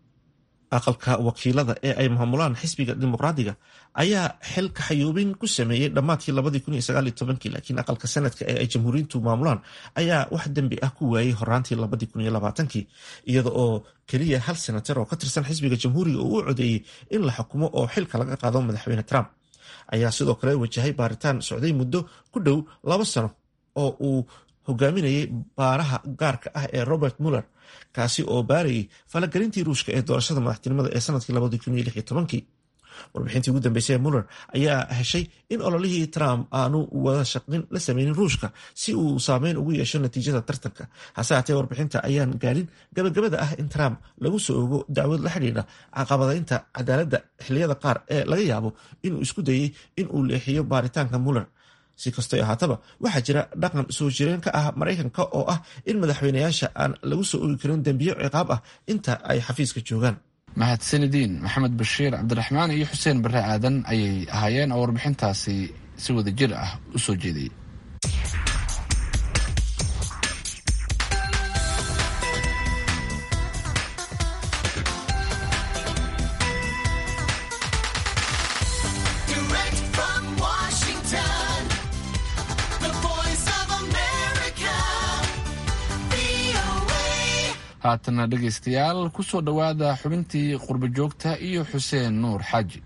aqalka wakiilada ee ay maamulaan xisbiga dimuqraadiga ayaa xil kaxayuubin ku sameeyey dhammaadkii labadii kun iyo sagaal iyo tobankii laakiin aqalka sanadka ee ay jamhuuriyiintu maamulaan ayaa wax dembi ah ku waayey horaantii labadii kun iyo labaatankii iyada oo keliya hal senatar oo ka tirsan xisbiga jamhuuriga uu u codeeyey in la xukumo oo xilka laga qaado madaxweyne trump ayaa sidoo kale wajahay baaritaan socday muddo ku dhow laba sano oo uu hogaaminayay baaraha gaarka ah ee robert muller kaasi oo baarayay falagelintii ruushka ee doorashada madaxtinimada ee sanadkii labadii kun iyo lix iyo tobankii warbixintii ugu dambeysay ee muller ayaa heshay in ololihii trump aanu wada shaqin la sameynin ruushka si uu saameyn ugu yeesho natiijada tartanka hase haatee warbixinta ayaan gaarin gabagabada ah in trump lagu soo ogo dacwad la xidhiidha caqabadaynta cadaaladda xiliyada qaar ee laga yaabo inuu isku dayey in uu leexiyo baaritaanka muller si kastay ahaataba waxaa jira dhaqan soo jireen ka ah maraykanka oo ah in madaxweynayaasha aan lagu soo ogi karin dembiyo ciqaab ah inta ay xafiiska joogaan mahadsanidin maxamed bashiir cabdiraxmaan iyo xuseen bare aadan ayay ahaayeen oo warbixintaasi si wada jir ah u soo jeediyey haatana dhegaystayaal ku soo dhowaada xubintii qurbo joogta iyo xuseen nuur xaaji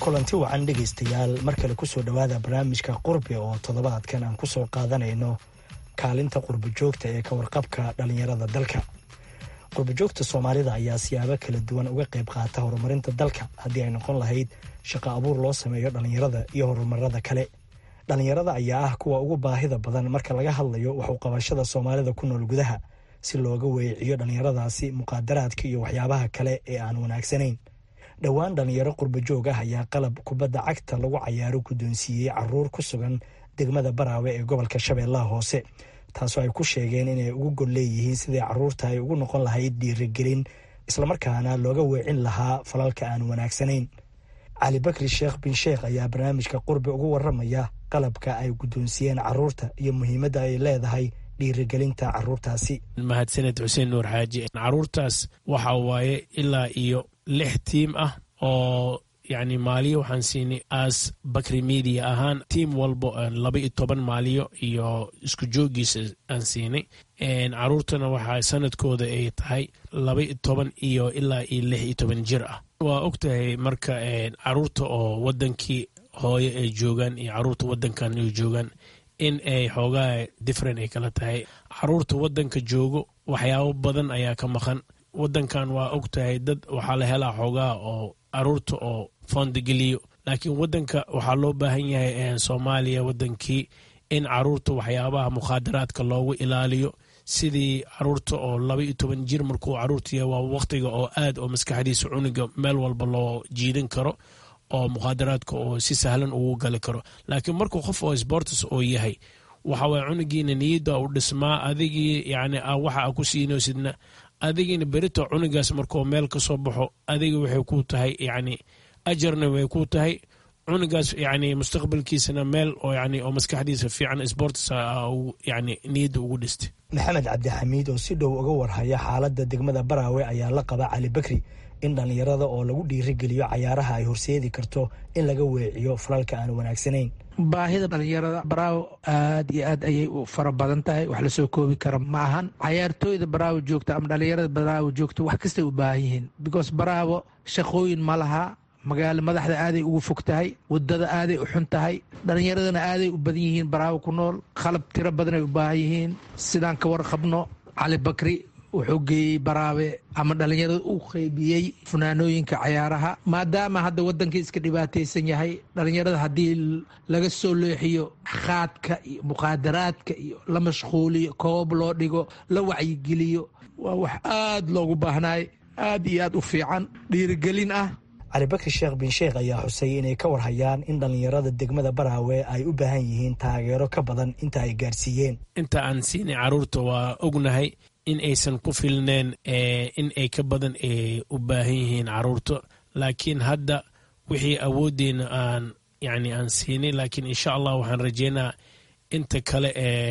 kulanti wacan dhegaystayaal mar kale kusoo dhowaada barnaamijka qurbi oo toddobaadkan aan kusoo qaadanayno kaalinta qurbi joogta ee ka warqabka dhallinyarada dalka qurbijoogta soomaalida ayaa siyaabo kala duwan uga qayb qaata horumarinta dalka haddii ay noqon lahayd shaqo abuur loo sameeyo dhallinyarada iyo horumarada kale dhallinyarada ayaa ah kuwa ugu baahida badan marka laga hadlayo waxu qabashada soomaalida ku nool gudaha si looga weeciyo dhallinyaradaasi muqaadaraadka iyo waxyaabaha kale ee aan wanaagsanayn dhowaan dhallinyaro qurbajoog ah ayaa qalab kubadda cagta lagu cayaaro guddoonsiiyey caruur ku sugan degmada baraawe ee gobolka shabeellaha hoose taasoo ay ku sheegeen inay ugu gol leeyihiin sidai caruurta ay ugu noqon lahayd dhiirigelin islamarkaana looga weecin lahaa falalka aan wanaagsanayn cali bakri sheekh bin sheekh ayaa barnaamijka qurbi ugu waramaya qalabka ay guddoonsiiyeen caruurta iyo muhiimadda ay leedahay dhiirigelinta caruurtaasi mahadsaned xuseen nuur xaaji caruurtaas waxa waaye ilaa iyo lix tiim ah oo yacni maaliyo waxaan siinay as bakri media ahaan tiim walbo laba iyo toban maaliyo iyo isku joogiisa aan siinay caruurtana waxaa sanadkooda ay tahay laba iyo toban iyo ilaa iyo lix iyo toban jir ah waa og tahay marka caruurta oo wadankii hooye ay joogaan iyo caruurta wadankan ay joogaan in ay xoogaa different ay kala tahay caruurta wadanka joogo waxyaabo badan ayaa ka maqan wadankan waa og tahay dad waxaa la helaa xoogaa oo caruurta oo foondageliyo laakiin wadanka waxaa loo baahan yahay soomaaliya wadankii in caruurta waxyaabaha mukhaadaraadka loogu ilaaliyo sidii caruurta oo laba iyo toban jir markuu caruurta waa waqtiga oo aad oo maskaxdiisa cuniga meel walba loo jiidan karo oo mukhaadaraadka oo si sahlan ugu gali karo laakiin markuu qof oo sports oo yahay waxa waye cunugiina niyadda u dhismaa adigii yani waxa a ku siinoosidna adigiina berito cunugaas markuu meel ka soo baxo adiga waxay ku tahay yani ajarna way ku tahay cunugaas yani mustaqbalkiisana meel oo yani oo maskaxdiisa fiican sports yani niyadda ugu dhistay maxamed cabdixamiid oo si dhow uga warhaya xaaladda degmada baraawe ayaa la qaba cali bakri in dhallinyarada oo lagu dhiirigeliyo cayaaraha ay horseedi karto in laga weeciyo falalka aan wanaagsanayn baahida dhalinyarada baraawo aad iyo aad ayay u fara badan tahay wax lasoo koobi kara ma ahan cayaartooyda baraawo joogta ama dhalinyarada baraawo joogta wax kastay u baahan yihiin because baraawo shaqooyin ma laha magaalo madaxda aaday ugu fog tahay wadada aaday u xun tahay dhalinyaradana aaday u badan yihiin baraawo ku nool qalab tiro badanay u baahan yihiin sidaan ka warqabno cali bakri wuxuu geeyey baraabe ama dhallinyarada u qeybiyey funaanooyinka cayaaraha maadaama hadda wadankii iska dhibaataysan yahay dhallinyarada haddii laga soo leexiyo khaadka iyo muqaadaraadka iyo la mashquuliyo koob loo dhigo la wacyigeliyo waa wax aad loogu baahnaay aad iyo aad u fiican dhiirigelin ah cali bakri sheekh bin sheekh ayaa xusay inay ka warhayaan in dhallinyarada degmada baraawe ay u baahan yihiin taageero ka badan inta ay gaarsiiyeen inta aan siinay caruurta waa ognahay in aysan ku filneen in ay ka badan u baahan yihiin caruurta laakiin hadda wixii awooddeena aan yani aan siinay laakiin insha allah waxaan rajeynaa inta kale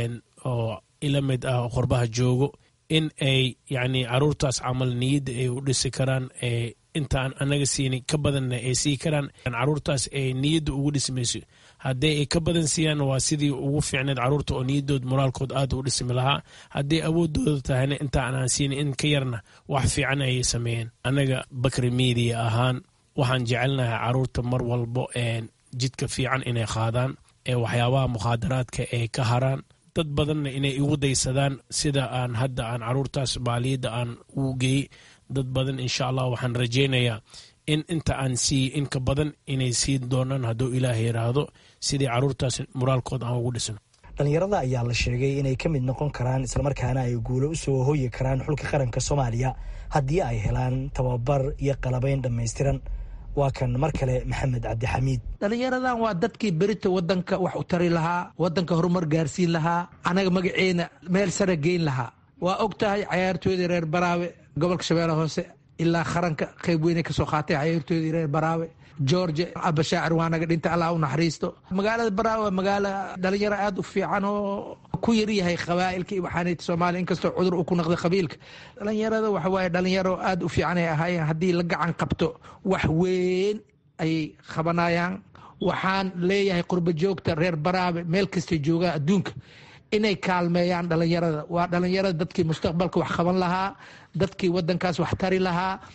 oo ila mid ah qorbaha joogo in ay yani caruurtaas camal niyadda ay u dhisi karaan intaan anaga siinay ka badanna ay sii karaan caruurtaas ay niyadda ugu dhismayso haddii ay ka badan siiyaan waa sidii ugu fiicneed caruurta oo niyadood moraalkood aad u dhismi lahaa haddii awoodooda tahayna intaan aan siinay in ka yarna wax fiican ayay sameeyeen anaga bakri media ahaan waxaan jecelnahay caruurta mar walbo jidka fiican inay qaadaan ee waxyaabaha mukhaadaraadka ay ka haraan dad badanna inay igu daysadaan sida aan hadda aan caruurtaas maaliyadda aan ugu geeyey dad badan insha allah waxaan rajeynayaa in inta aan siiye in ka badan inay siin doonaan hadduu ilaah yiraahdo sidii caruurtaas moraalkood aan ugu dhisno dhallinyarada ayaa la sheegay inay ka mid noqon karaan islamarkaana ay guulo usoo hoyi karaan xulka qaranka soomaaliya haddii ay helaan tababar iyo qalabayn dhammaystiran waa kan mar kale maxamed cabdixamiid dhallinyaradan waa dadkii berita wadanka wax u tari lahaa wadanka horumar gaarsiin lahaa anaga magaceena meel sare geyn lahaa waa og tahay cayaartooydii reer baraawe gobolka shabeelle hoose ilaa qaranka qayb weynay kasoo qaatay cayaartooydii reer baraawe george abashaacir waa naga dhinta allah u naxariisto magaalada baraawe waa magaalo dhalinyaro aada u fiican oo ku yaryahay qabaa'ilka iyo waxaanayt soomaaliya inkastoo cudur u ku naqday qabiilka dhalinyarada waxa waaye dhalinyaro aada u fiican ay ahaayeen haddii la gacan qabto wax weyn ayay qabanayaan waxaan leeyahay qurba joogta reer baraabe meel kastay joogaan adduunka inay kaalmeeyaan dhalinyarada waa dhalinyarada dadkii mustaqbalka wax qaban lahaa dadkii wadankaas wax tari lahaa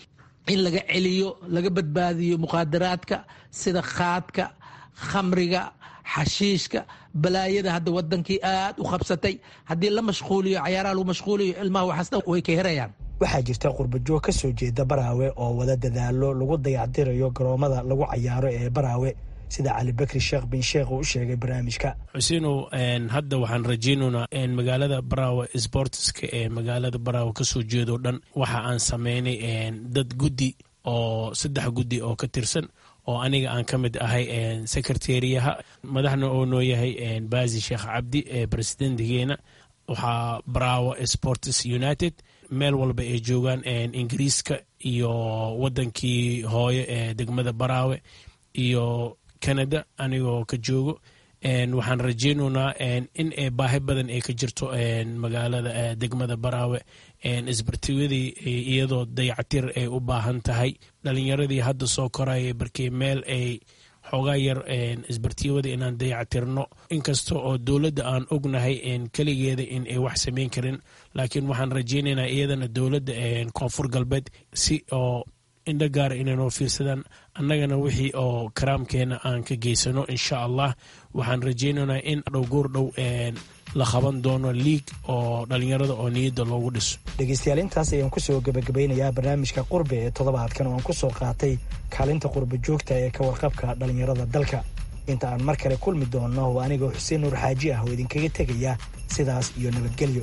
in laga celiyo laga badbaadiyo muqaadaraadka sida khaadka khamriga xashiishka balaayada hadda wadankii aad u qabsatay haddii la mashquuliyo cayaaraha lagu mashquuliyo ilmaha waxaasna way ka herayaan waxaa jirta qurbajoog ka soo jeeda baraawe oo wada dadaalo lagu dayactirayo garoomada lagu cayaaro ee baraawe sida cali bakri sheekh bin sheekh uu u sheegay barnaamijka xuseinow hadda waxaan rajaynaynaa magaalada baraawe sportska ee magaalada baraawe kasoo jeedoo dhan waxa aan sameynay dad guddi oo saddex guddi oo ka tirsan oo aniga aan ka mid ahay secretariyaha madaxna oo noo yahay baasi sheekh cabdi ee presidentigeena waxaa baraawe sports united meel walba ay joogaan ingiriiska iyo wadankii hooyo ee degmada baraawe iyo canada anigoo ka joogo waxaan rajeynaynaa in baahi badan ay ka jirto magaalada degmada baraawe isbartiwadii iyadoo dayactir ay u baahan tahay dhalinyaradii hadda soo koraya barkey meel ay xoogaa yar isbartiyawada inaan dayactirno inkasta oo dowladda aan ognahay keligeeda in ay wax samayn karin laakiin waxaan rajeynaynaa iyadana dowladda koonfur galbeed si oo indho gaara inay noo fiirsadaan annagana wixii oo karaamkeena aan ka geysano insha allah waxaan rajeynaynaa in dhow goor dhow la qaban doono liig oo dhalinyarada oo niyadda loogu dhiso dhegeystayaal intaas ayaan kusoo gebagabeynayaa barnaamijka qurbe ee toddobaadkan oo aan kusoo qaatay kaalinta qurba joogta ee ka warqabka dhalinyarada dalka inta aan mar kale kulmi doonno oo anigoo xuseen nuur xaaji ah oo idinkaga tegaya sidaas iyo nabadgelyo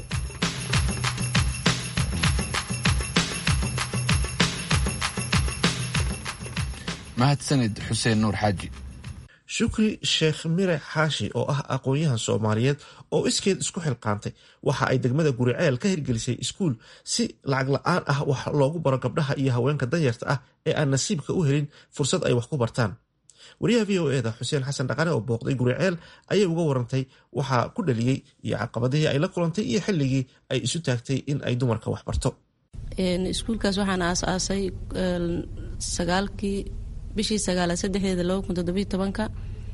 mahadsanid xuseen nuur xaaji shukri sheekh mire xaashi oo ah aqoon-yahan soomaaliyeed oo iskeed isku xilqaantay waxa ay degmada guriceel ka hirgelisay iskuul si lacag la-aan ah wax loogu baro gabdhaha iyo haweenka danyarta ah ee aan nasiibka u helin fursad ay wax ku bartaan wariyaha v o eda xuseen xasan dhaqane oo booqday guriceel ayay uga warantay waxaa ku dhaliyey iyo caqabadihii ay la kulantay iyo xilligii ay isu taagtay in ay dumarka wax barto iskuulkaas waxaan aasaasay sagaalkii bishii sagaalaad saddexdeeda laba kun toddobiyo tobanka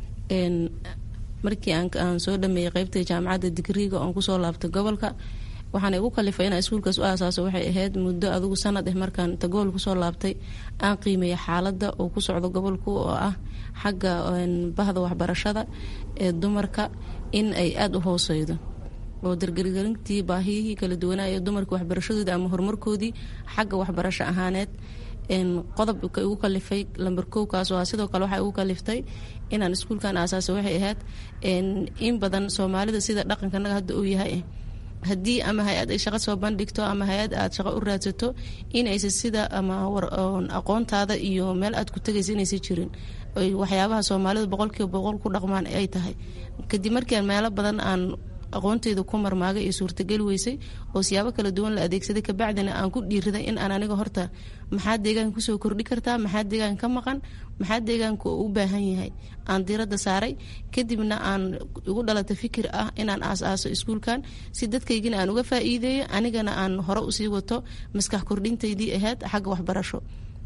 markii aan soo dhameeyey qeybta jaamacadda digriiga oon kusoo laabtay gobolka waxaana igu kalifay inaan iskuulkaas u aasaaso waxay ahayd muddo adugu sanad eh markaan inta gobol kusoo laabtay aan qiimeeya xaaladda oo ku socdo gobolku oo ah xagga bahda waxbarashada ee dumarka in ay aada u hooseydo oo dargargarintii baahiyihii kala duwanaa ee dumarka waxbarashadoodii ama horumarkoodii xagga waxbarasho ahaaneed qodobka igu kalifay lamber kowkaas oo sidoo kale waxaa igu kaliftay inaan iskuulkan aasaasa waxay ahayd in badan soomaalida sida dhaqankanaga hadda uu yahay haddii ama hay-ad ay shaqo soo bandhigto ama hay-ad aad shaqo u raadsato inaysa sida ama aqoontaada iyo meel aad ku tegaysa inaysa jirin waxyaabaha soomaalida boqolkiiba boqol ku dhaqmaan ay tahay kadib markiiaan meelo badan aan aqoonteyda ku marmaagay iyo suurtageli weysay oo siyaabo kala duwan la adeegsaday kabacdina aan ku dhiiriday in aan aniga horta maxaa deegaanka kusoo kordhi kartaa maxaa deegaanka ka maqan maxaa deegaanka u baahan yahay aan diiradda saaray kadibna aan igu dhalata fikir ah inaan aas-aaso iskuulkan si dadkaygina aan uga faa'iideeyo anigana aan hore usii wato maskax kordhintaydii ahayd xagga waxbarasho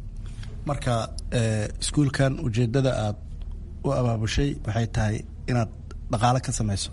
marka iskuulkan ujeedada aad u abaabushay waxay tahay inaad dhaqaale ka samayso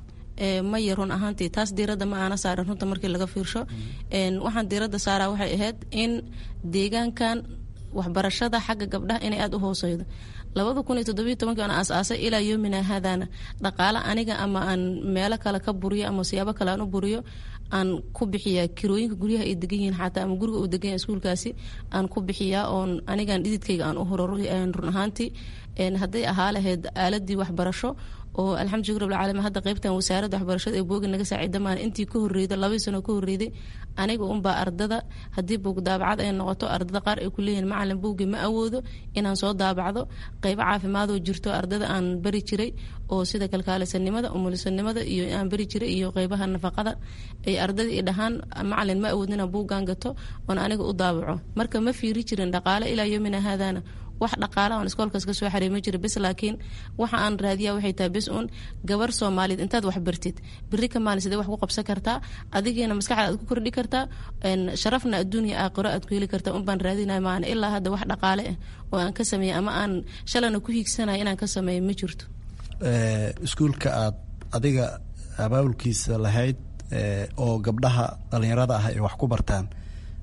maya run ahaantii taas diiradda ma aana saarin runta markii laga fiirsho waxaan diiradda saaraa waxay ahayd in deegaankan waxbarashada xagga gabdhaha inay aada u hooseydo labada kun iyo toddobiyo tobankii aan aas-aasay ilaa yoomina haadana dhaqaale aniga ama aan meelo kale ka buriyo ama siyaabo kale aan u buriyo aan ku bixiyaa kirooyinka guryaha ay degan yihiin xataa ama guriga uu degan yahay iskuulkaasi aan ku bixiyaa oon anigan dhididkayga aan u hororo run ahaantii hadday ahaa lahayd aaladii waxbarasho oo alxamdu shukr rabbilcaalamiin hadda qaybtan wasaaradda waxbarashada ee booga naga saaciida maan intii ka horreyda labadii sano ka horreyday aniga unbaa ardada haddii buug daabacad ay noqoto ardada qaar ay ku leeyihiin macalin buugii ma awoodo inaan soo daabacdo qaybo caafimaadoo jirto ardada aan bari jiray oo sida kalkaalisanimada umulisanimada iyo aan bari jiray iyo qaybaha nafaqada ay ardada i dhahaan macalin ma awoodin inaan buuggaan gato oon aniga u daabaco marka ma fiiri jirin dhaqaale ilaa yoomina haadana wax dhaqaala aan iskoolkaas ka soo xareema jira bes laakiin waxa aan raadiyaa waxay tahay bes uun gabar soomaaliyeed intaad wax bartid beri ka maalin sidee wax ku qabsan kartaa adigiina maskaxda aad ku kordhi kartaa sharafna adduuniya aakhiro aad ku heli kartaa un baan raadinaya maana ilaa hadda wax dhaqaale ah oo aan ka sameeyay ama aan shalana ku hiigsanaya inaan ka sameeyo ma jirto iskuulka aad adiga abaabulkiisa lahayd oo gabdhaha dhalinyarada ah ay wax ku bartaan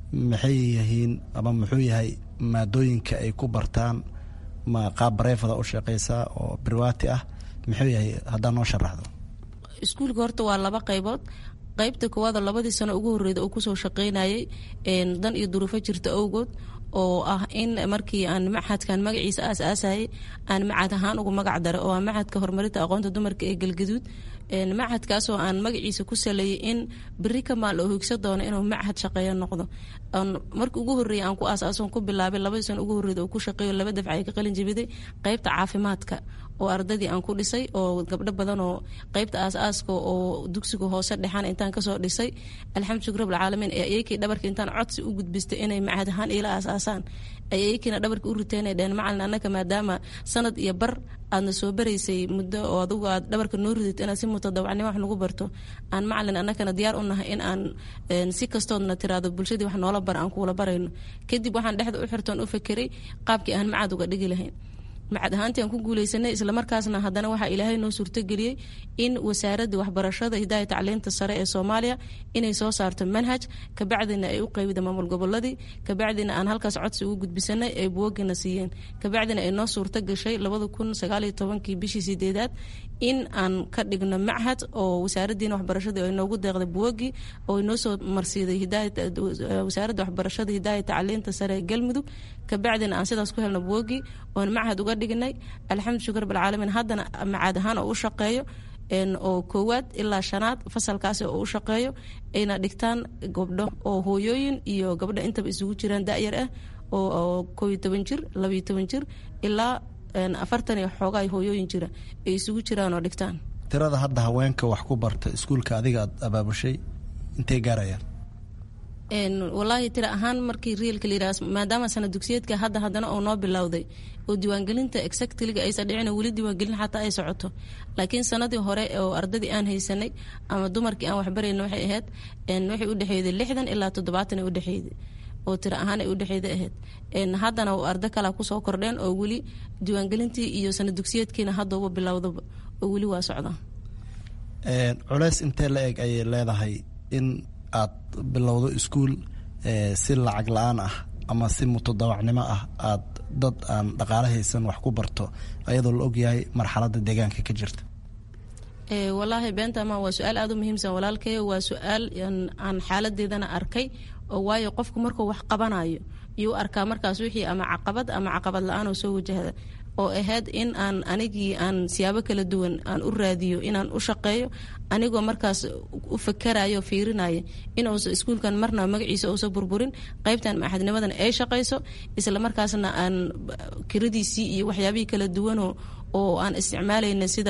maxay yihiin ama muxuu yahay maadooyinka ay ku bartaan ma qaab bareefada u shaqeysaa oo birwaati ah muxuu yahay haddaa noo sharaxdo iskuulka horta waa laba qaybood qaybta koowaadoo labadii sano ugu horreyda uu kusoo shaqeynayay dan iyo duruufo jirta awgood oo ah in markii aan maxadkan magaciisa aas-aasayay aan macad ahaan ugu magac dara oo ah macadka horumarinta aqoonta dumarka ee galgaduud macadkaasoo aan magaciisa ku saleeyay in beri ka maal oo higsa doono inuu macad shaqeeyo noqdo markii ugu horreeyay aan ku aasaason ku bilaabay labadii sano ugu horreyda oo ku shaqeeyo laba dafca ay ka qalin jabiday qaybta caafimaadka oo ardadii aan ku dhisay oo gabdho badan oo qaybta aas-aaska oo dugsiga hoose dhexana intaan kasoo dhisay alxamdu shukr rabbilcaalamiin ee ayakii dhabarka intaan codsi u gudbistay inay macad ahaan iila aas-aasaan ay ayakiina dhabarka u riteenay dheen macalin annaka maadaama sanad iyo bar aadna soo baraysay muddo oo adugu aad dhabarka noo ridid inaad si mutadawacnimo wax nagu barto aan macalin annakana diyaar u nahay in aan si kastoodna tiraado bulshadii wax noola bara aan kuula barayno kadib waxaan dhexda u xirtoon u fakeray qaabkii aan macad uga dhigi lahayn macad ahaantii aan ku guuleysanay islamarkaasna haddana waxaa ilaahay noo suurtogeliyey in wasaaradda waxbarashada hidaaya tacliinta sare ee soomaaliya inay soo saarto manhaj kabacdina ay u qeybida maamul goboladii kabacdina aan halkaas codsi ugu gudbisanay ay buwagina siiyeen kabacdina ay noo suurto gashay labada kun sagaaliyo tobankii bishii sideedaad in aan ka dhigno machad oo wasaaradiina waxbarashadii ay noogu deeqday buwagii oo noo soo marsiiday wasaaradda waxbarashada hidaaya tacliinta sare ee galmudug kabacdina aan sidaas ku helno buwagii oon machad uga dhignay alxamdu shukr rabbilcaalamiin haddana macaad ahaan oo u shaqeeyo oo koowaad ilaa shanaad fasalkaasi oo u shaqeeyo ayna dhigtaan gabdho oo hooyooyin iyo gabdho intaba isugu jiraan da-yar ah oo kooiyo toban jir labayo toban jir ilaa afartan iyo xoogaa hooyooyin jira ay isugu jiraan oo dhigtaan tirada hadda haweenka wax ku barta iskuulka adiga aad abaabushay intay gaarayaan walaahi tira ahaan markii riilka layidhaha maadaama sana dugsiyeedka hadda haddana oo noo bilowday oo diiwaangelinta exactliga aysan dhicin weli diiwaangelin xataa ay socoto laakiin sanadii hore oo ardadii aan haysanay ama dumarkii aan waxbarayna waxay ahayd waxay udhexeeyday lixdan ilaa toddobaatan ay udhexeeyday oo tiro ahaan ay udhexeeda ahayd haddana ardo kalea kusoo kordheen oo weli diiwaangelintii iyo sana dugsiyeedkiina haddauba bilowdaba oo weli waa socdaa culeys intee la eg ayay leedahay in aad bilowdo iskuul si lacag la-aan ah ama si mutadawacnimo ah aad dad aan dhaqaale haysan wax ku barto ayadoo la ogyahay marxaladda deegaanka ka jirta walaahi beentama waa su-aal aada u muhiimsan walaalkay waa su-aal aan xaaladeedana arkay oo waayo qofku markuu wax qabanayo iyuu arkaa markaas wixii ama caqabad ama caqabad la-aan oo soo wajahda oo ahayd in aan anigii aan siyaabo kala duwan aan u raadiyo inaan u shaqeeyo anigoo markaas u fakarayo fiirinaya inuusa iskuulkan marna magaciisa uusa burburin qaybtan maxadnimadan ay shaqayso isla markaasna aan kiradiisii iyo waxyaabihii kala duwanoo oo aan isticmaalayna sida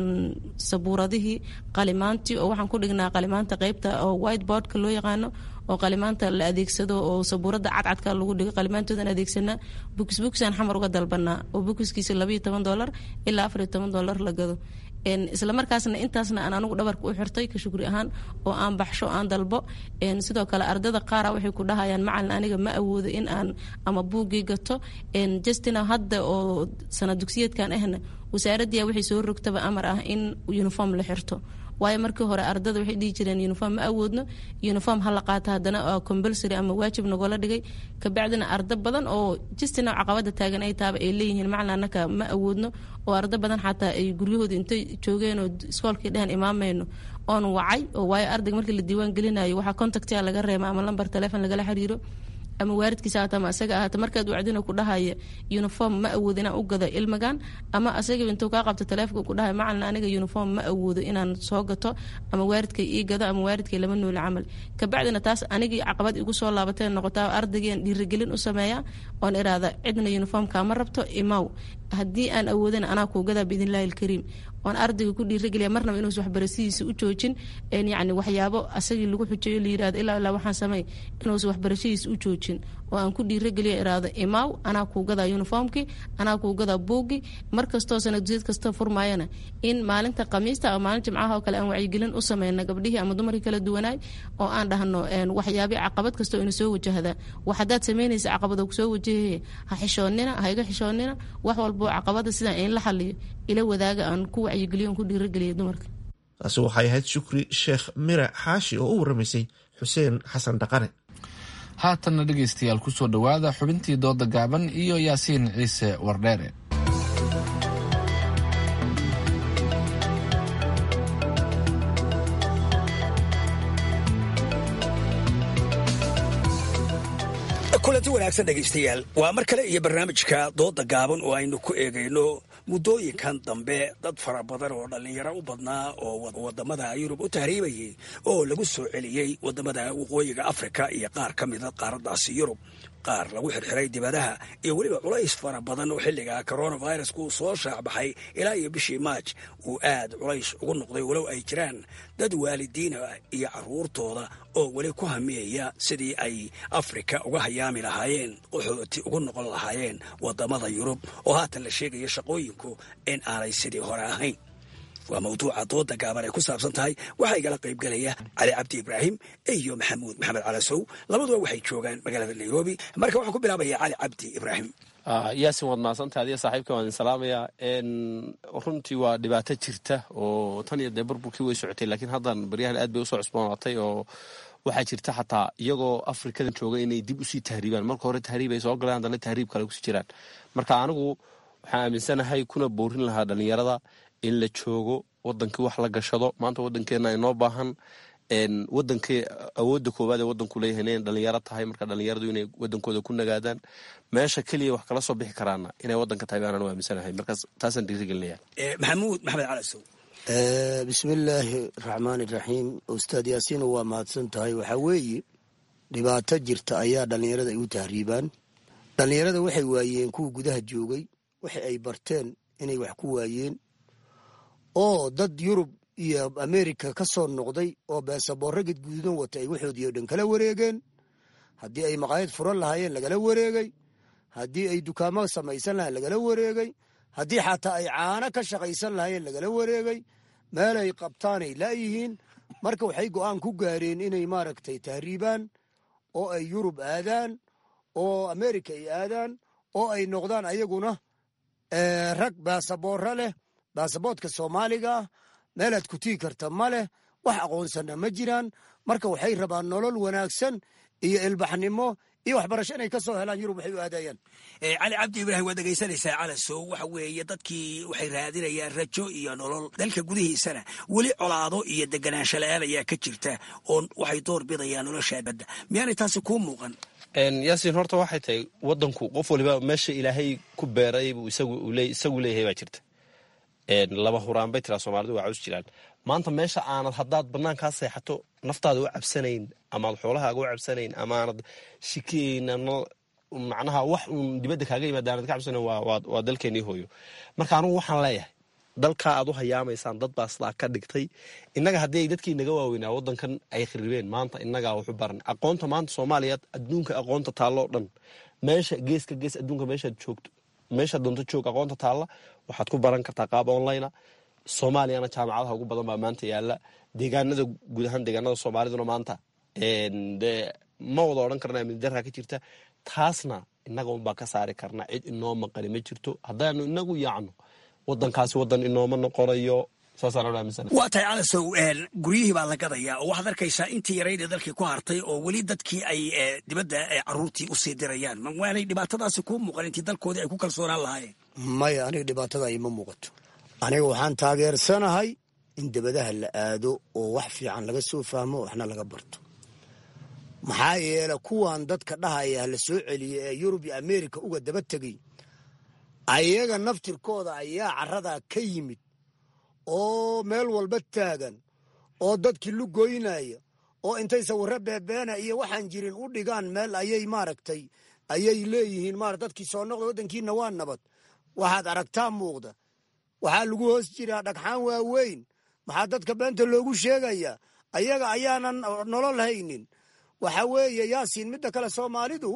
sabuuradihii qalimaantii oo waxaan ku dhignaa qalimaanta qaybta oo whiteboardka loo yaqaano oo qalimaanta la adeegsado oo sabuurada cadcadka lagu dhigo qalimaantoodan adeegsanaa bukis bukisaan xamar uga dalbanaa oo bukiskiisa labayo toban dolar ilaa afariyo toban dolar la gado isla markaasna intaasna aan anigu dhabarka u xirtay ka shukri ahaan oo aan baxsho aan dalbo sidoo kale ardada qaara waxay ku dhahayaan macalin aniga ma awoodo in aan ama buuggii gato justina hadda oo sana dugsiyeedkan ahna wasaaraddiia waxay soo rogtaba amar ah in uniform la xirto waayo markii hore ardada waxay dhihi jireen uniform ma awoodno uniform hala qaata haddana compulsory ama waajib nagola dhigay kabacdina ardo badan oo justina caqabada taagan ay taaba ay leeyihiin macalin annaka ma awoodno oo ardo badan xataa ay guryahooda intay joogeen oo iskoolkii dhehen imaamayno oon wacay oo waayo ardayga markii la diiwaan gelinayo waxaa contactia laga reema ama lambar telefon lagala xiriiro ama waaridkiisa haata ama asaga ahaata markaad wacdina ku dhahaya uniform ma awoodo inaan u gado ilmigan ama asaga intuu kaa qabto taleefonka ku dhahaya macalin aniga uniform ma awoodo inaan soo gato ama waaridkay ii gado ama waaridkay lama nooli camal kabacdina taas anigii caqabad igu soo laabatee noqotaa ardaygiian dhiirigelin u sameeya oon iraada cidna uniform kaama rabto imaw haddii aan awoodana anaa kuu gadaa biidnillahi alkariim oon ardayga ku dhiirageliya marnaba inuusa waxbarashadiisa u joojin yani waxyaabo asagii lagu xujeeyo layirahdo ilaa ilaa waxaan samey inuusa waxbarashadiisa u joojin oo aan ku dhiirageliya iraado imaaw anaa kuu gadaa uniformkii anaa kuu gadaa buuggii mar kastoo sanadusiyad kasta furmaayana in maalinta khamiista ama maalin jimcaha oo kale aan wacyigelin u sameyna gabdhihii ama dumarkii kala duwanaay oo aan dhahno waxyaabi caqabad kastoo ina soo wajahdaa wax haddaad sameynaysa caqabado kusoo wajahaye ha xishoonina ha iga xishoonina wax walboo caqabada sidaan in la xaliyo ila wadaaga aan ku wacyigeliyo ku dhiirageliya dumarka taasi waxay ahayd shukri sheekh mira xaashi oo u waramaysay xuseen xasan dhaqane haatanna dhegaystayaal kusoo dhowaada xubintii dooda gaaban iyo yaasiin ciise wardheere kulanti wanaagsan dhegaystayaal waa mar kale iyo barnaamijka dooda gaaban oo aynu ku eegayno muddooyinkan dambe dad fara badan oo dhallinyaro u badnaa oo wadamada yurub u tahriibayay oo lagu soo celiyey wadamada waqooyiga afrika iyo qaar ka mida qaaradaasi yurub qaar lagu xirxiray dibadaha iyo weliba culays fara badan oo xilliga coronavirusku uu soo shaacbaxay ilaa iyo bishii maaj uu aad culays ugu noqday walow ay jiraan dad waalidiina iyo caruurtooda oo weli ku hamiyaya sidii ay afrika uga hayaami lahaayeen qaxooti ugu noqon lahaayeen wadamada yurub oo haatan la sheegaya shaqooyinku in aanay sidii hore ahayn waa mawduuca dooda gaaban ay ku saabsan tahay waxaa igala qaybgelaya cali cabdi ibraahim iyo maxamuud maxamed calasow labaduba waxay joogaan magaalada nairobi marka waxaan ku bilaabaya cali cabdi ibraahim yaasin waad mahadsantaha adiga saaxiibka waan idin salaamayaa runtii waa dhibaato jirta oo tan iyo dee burburkii way socotay laakiin haddan baryahan aad bay usoo cusboonaatay oo waxaa jirta xataa iyagoo afrikadan jooga inay dib usii tahriibaan marka hore tahriib ay soo galeen haddana tahriib kale kusii jiraan marka anigu waxaan aaminsanahay kuna boorin lahaa dhallinyarada in la joogo wadankii wax la gashado maanta wadankeena inoo baahan wadankii awoodda koowaad ee wadanku leeyahay inay dhalinyaro tahay marka dhalinyaradu inay wadankooda ku nagaadaan meesha keliya wax kala soo bixi karaana inay wadanka tahay baanaan u aaminsanahay markaas taasaan dhiirigelinaya maxamuud maxamed calasow bismillaahi raxmaan iraxiim ustaad yaasiin waa mahadsan tahay waxaa weeye dhibaato jirta ayaa dhallinyarada ay u tahriibaan dhallinyarada waxay waayeen kuwa gudaha joogay waxa ay barteen inay wax ku waayeen oo dad yurub iyo amerika ka soo noqday oo beesaboorro gadguudan wata ay waxoodii o dhan kala wareegeen haddii ay maqaayad furan lahaayeen lagala wareegay haddii ay dukaamo samaysan lahayen lagala wareegay haddii xataa ay caano ka shaqaysan lahaayeen lagala wareegay meel ay qabtaanay laayihiin marka waxay go'aan ku gaareen inay maaragtay tahriibaan oo ay yurub aadaan oo amerika ay aadaan oo ay noqdaan ayaguna rag baasaboorro leh baasaboodka soomaaliga ah meelaad ku tii karta ma leh wax aqoonsana ma jiraan marka waxay rabaan nolol wanaagsan iyo ilbaxnimo iyo waxbarasho inay ka soo helaan yurub waxay u aadayaan cali cabdi ibraahim waad dhegaysanaysaa calasow waxa weeye dadkii waxay raadinayaan rajo iyo nolol dalka gudihiisana weli colaado iyo deganaansho la-aan ayaa ka jirta oo waxay door bidayaan nolosha badda miyaanay taasi kuu muuqan yaasiin horta waxay tahay wadanku qof waliba meesha ilaahay ku beeray buu isagu leeyahay baa jirta laba huraan bay tiraa soomaalidu waa caws jiraan maanta meesha aanad haddaad banaankaa seexato naftaada u cabsanayn amaad xoolahaaga u cabsanayn amaanad shikeyn macnaha wax uun dibadda kaaga yimaada aanad ka cabsanayn waa dalkeenii hooyo marka anugu waxaan leeyahay dalkaa aad u hayaamaysaan dad baa sidaa ka dhigtay innaga haddii ay dadkii naga waaweynaa wadankan ay khiribeen maanta innagaa waxu baran aqoonta maanta soomaaliya adduunka aqoonta taalloo dhan meesha geeska gees adduunka meeshaad joogto meesha doonto joog aqoonta taalla waxaad ku baran kartaa qaab onlinea soomaaliyana jaamacadaha ugu badan baa maanta yaala deegaanada guud ahaan deegaanada soomaaliduna maanta de ma wada odhan karna amnidaraa ka jirta taasna innaga unbaa ka saari karna cid inoo maqani ma jirto haddaanu inagu yaacno wadankaasi wadan inooma noqonayo waa tahay calasow guryihii baa la gadayaa oo waxaad arkaysaa intii yarayd ee dalkii ku hartay oo weli dadkii ay dibadda caruurtii usii dirayaan waanay dhibaatadaasi kuu muuqan intii dalkoodii ay ku kalsoonaan lahaayeen maya aniga dhibaatada ima muuqato aniga waxaan taageersanahay in dabadaha la aado oo wax fiican laga soo fahmo waxna laga barto maxaa yeele kuwan dadka dhahaya la soo celiya ee yurub iyo amerika uga daba tegay ayaga naftirkooda ayaa caradaa ka yimid oo meel walba taagan oo dadkii lugoynaya oo intay sawirro beebeena iyo waxaan jirin u dhigaan meel ayay maaragtay ayay leeyihiin mara dadkii soo noqda waddankiina waa nabad waxaad aragtaa muuqda waxaa lagu hoos jiraa dhagxaan waaweyn maxaa dadka beenta loogu sheegayaa ayaga ayaanan nolol haynin waxa weeye yaasiin midda kale soomaalidu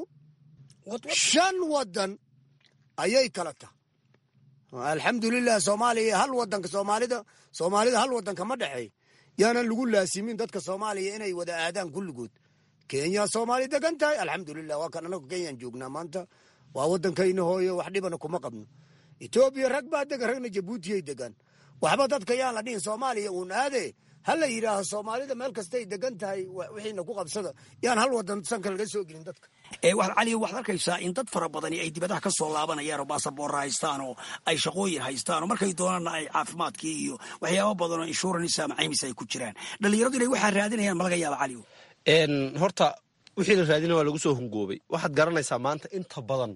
shan waddan ayay kala tahay alxamdulilah soomaaliya hal wadanka soomaalida soomaalida hal wadanka ma dhexeey yaanan lagu laasimin dadka soomaaliya inay wada aadaan kulligood kenya soomaali degan tahay alxamdulilah waa kan anagu kenyaan joognaa maanta waa wadankayna hooyo wax dhibana kuma qabno etoobiya rag baa degan ragna jabuutiyay degan waxba dadka yaan la dhihin soomaaliya uun aade ha la yidhaaho soomaalida meel kastay degan tahay wixiina ku qabsada yaan hal wadan sanka laga soo gelin dadka waxaad cali waxaad arkaysaa in dad fara badani ay dibadaha ka soo laabanayaan oo baasaboorra haystaan oo ay shaqooyin haystaan oo markay doonaanna ay caafimaadkii iyo waxyaaba badan oo insurance ama caymis ay ku jiraan dhallinyaradu inay waxaa raadinayaan ma laga yaaba cali horta wixii la raadina waa lagu soo hungoobay waxaad garanaysaa maanta inta badan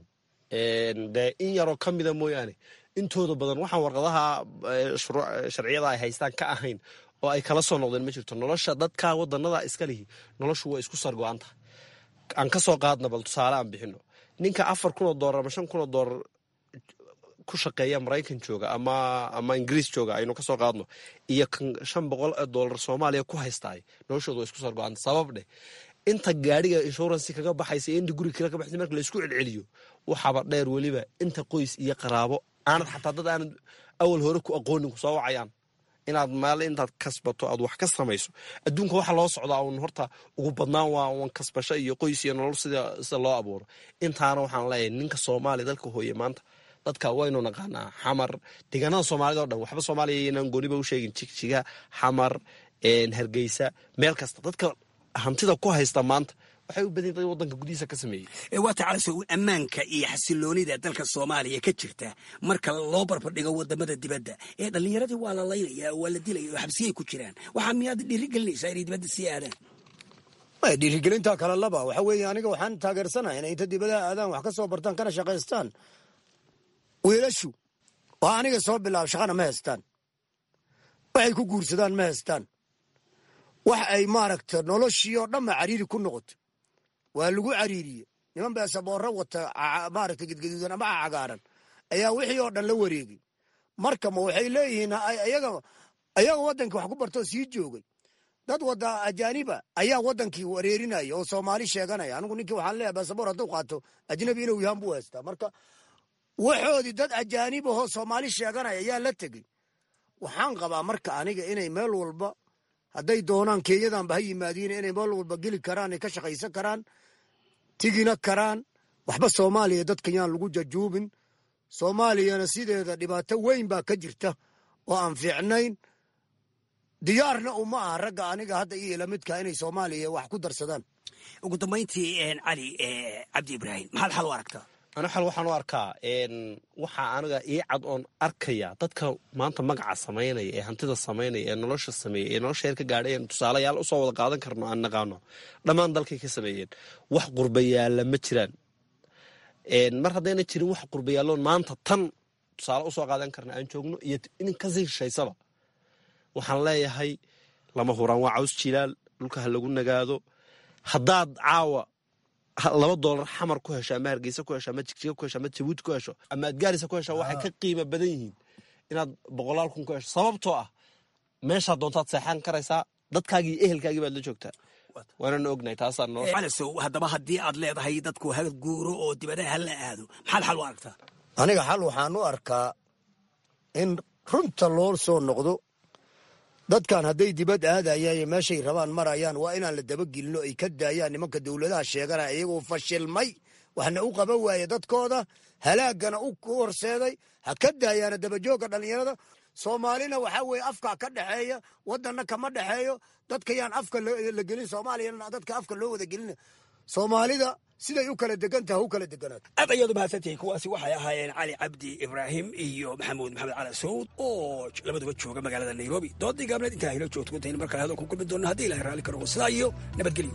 dee in yaroo ka mida mooyaane intooda badan waxaan warqadaha sharciyada ay haystaan ka ahayn oo ay kala soo noqdeen ma jirto nolosha dadka wadanada iska lihi noloshu waa isku sargo-anta aan ka soo qaadna bal tusaale aan bixino ninka afar kun oo doolar ama shan kun oo doolar ku shaqeeya maraykan jooga ama ama ingiriis jooga aynu ka soo qaadno iyo kan shan boqol oo doolar soomaaliya ku haystaay noloshooda waa isku sargo-anta sabab dheh inta gaadhiga inshuransi kaga baxaysa iyo inta guri kale ka baxaysa marka laysku celceliyo waxaaba dheer weliba inta qoys iyo qaraabo aanad xataa dad aanad awal hore ku aqoonin ku soo wacayaan inaad maal intaad kasbato aad wax ka samayso adduunka waxa loo socdaa un horta ugu badnaan waa un kasbasho iyo qoys iyo nolol sida sida loo abuuro intaana waxaan leeyahay ninka soomaaliya dalka hooye maanta dadka waynu naqaanaa xamar deegaanada soomaalida o dhan waxba soomaaliya inaan gooniba u sheegin jigjiga xamar hargeysa meel kasta dadka hantida ku haysta maanta waxay u badan dad wadanka gudihiisa ka sameeyey waa tacalaso ammaanka iyo xasiloonida dalka soomaaliya ka jirta marka loo barbardhigo wadamada dibadda ee dhallinyaradii waa la laynaya waa la dilaya oo xabsiyay ku jiraan waxaa miyaad dhiirigelinaysaa inay dibadda sii aadaan dhiirigelinta kale laba waxa weeye aniga waxaan taageersanahay inay inta dibadaha aadaan wax ka soo bartaan kana shaqaystaan wiilashu oo aniga soo bilaab shaqana ma haystaan waxay ku guursadaan ma haystaan wax ay maaragta noloshii oo dhanba cariiri ku noqoto waa lagu cariiriye niman beesaboorro wata maaragta gedgaduudan ama cagaaran ayaa wixii oo dhan la wareegay marka ma waxay leeyihiin ayaga ayaga waddankii wax ku bartoo sii joogay dad wada ajaaniba ayaa waddankii wareerinaya oo soomaali sheeganaya anigu ninkii waxaan leeyahay beesaboor hadduu qaato ajnabi inuu yahaan buu haystaa marka waxoodii dad ajaanib ahoo soomaali sheeganaya ayaa la tegey waxaan qabaa marka aniga inay meel walba hadday doonaan kenyadanba ha yimaadiin inay meel walba geli karaan ay ka shaqaysan karaan tigina karaan waxba soomaaliya dadka yaan lagu jajuubin soomaaliyana sideeda dhibaato weyn baa ka jirta oo aan fiicnayn diyaarna uma aha ragga aniga hadda iyo lamidka inay soomaaliya wax ku darsadaan ugu dambayntii cali cabdi ibraahim maxaad xal u aragtaa ana xal waxaan u arkaa waxaa aniga ii cad oon arkaya dadka maanta magaca samaynaya ee hantida samaynaya ee nolosha sameeya ee nolosha heer ka gaadhay en tusaalayaal usoo wada qaadan karno aan naqaano dhammaan dalkay ka sameeyeen wax qurbayaalla ma jiraan mar haddayna jirin wax qurbayaalloon maanta tan tusaale usoo qaadan karna aan joogno iyo in kasii shishaysaba waxaan leeyahay lama huraan waa caws jilaal dhulka ha lagu nagaado haddaad caawa laba doolar xamar ku hesho ama hargeysa ku hesho ama jigjiga ku hesho ama jabuuti ku hesho ama adgaarisa ku hesho waxay ka qiimo badan yihiin inaad boqolaal kun ku hesho sababtoo ah meeshaa doontaad seexan karaysaa dadkaagii iyo ehelkaagii baad la joogtaa waanana ognahay taasaa noo calasow haddaba haddii aad leedahay dadku ha guuro oo dibadaha ha la aado maxaad xal u aragtaa aniga xal waxaan u arkaa in runta loo soo noqdo dadkan hadday dibad aadayaan iyo meeshay rabaan marayaan waa inaan la dabagelino ay ka daayaan nimanka dowladaha sheeganaya iyagoo fashilmay waxna u qaban waaye dadkooda halaagana u horseeday ha ka daayaana dabajoogga dhallinyarada soomaalina waxaa weeye afkaa ka dhexeeya wadanna kama dhexeeyo dadka yaan afka la gelin soomaaliyana dadka afka loo wada gelina soomaalida siday u kala degantaha u kala deganaato aad ayaad umahadsantihiin kuwaasi waxay ahaayeen cali cabdi ibraahim iyo maxamuud maxamed cali sawd oo labaduba jooga magaalada nairobi doodii gaabneed intaa hilo joogto intaynu mar kale hadal ku kulmi doonno haddii ilahay raalli karo sidaa iyo nabadgelyo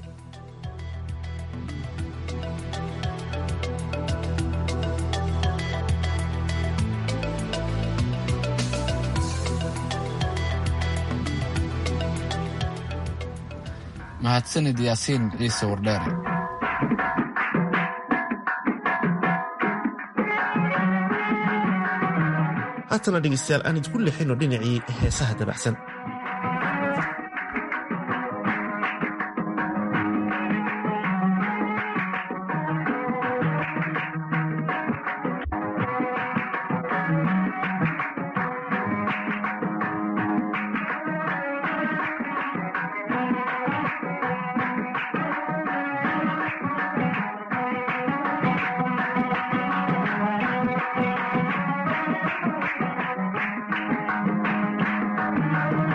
mahadsanid yaasiin ciise wardheere haatana dhegeystayaal aan idinku lixino dhinacii heesaha dabacsan Thank you.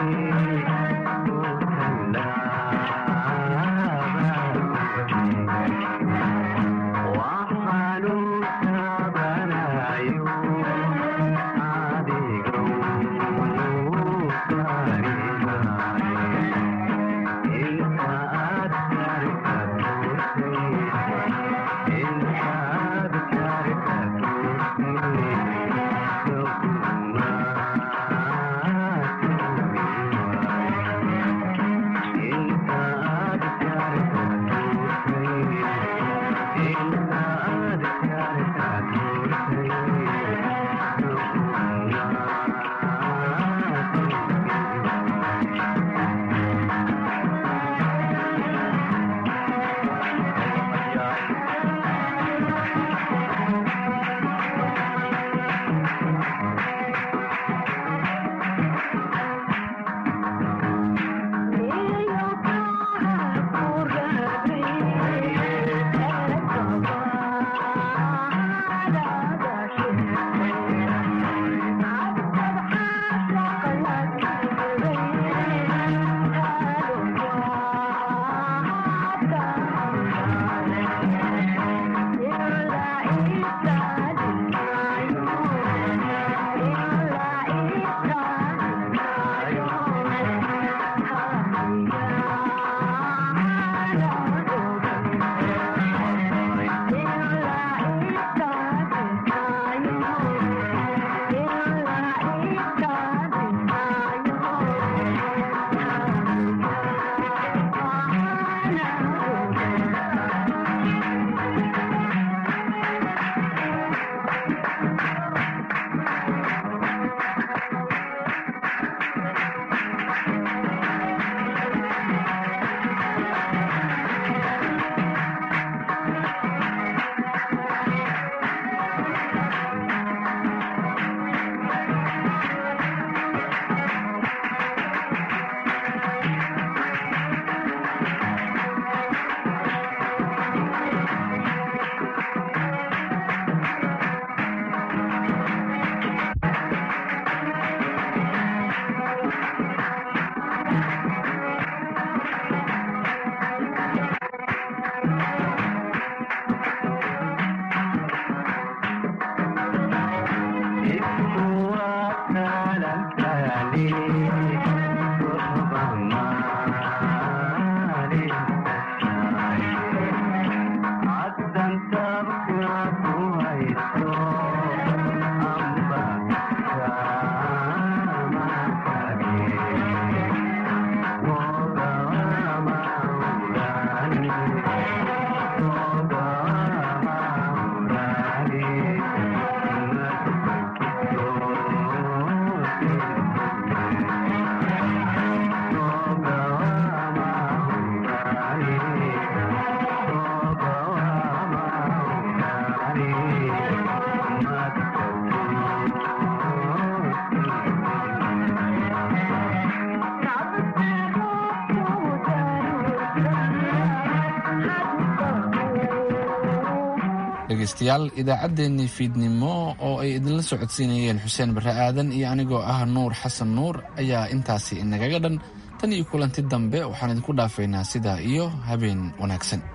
dhegeystayaal idaacaddeenii fiidnimo oo ay idinla socodsiinayeen xuseen barre aadan iyo anigoo ah nuur xasan nuur ayaa intaasi inagaga dhan tan iyo kulanti dambe waxaan idinku dhaafaynaa sidaa iyo habeen wanaagsan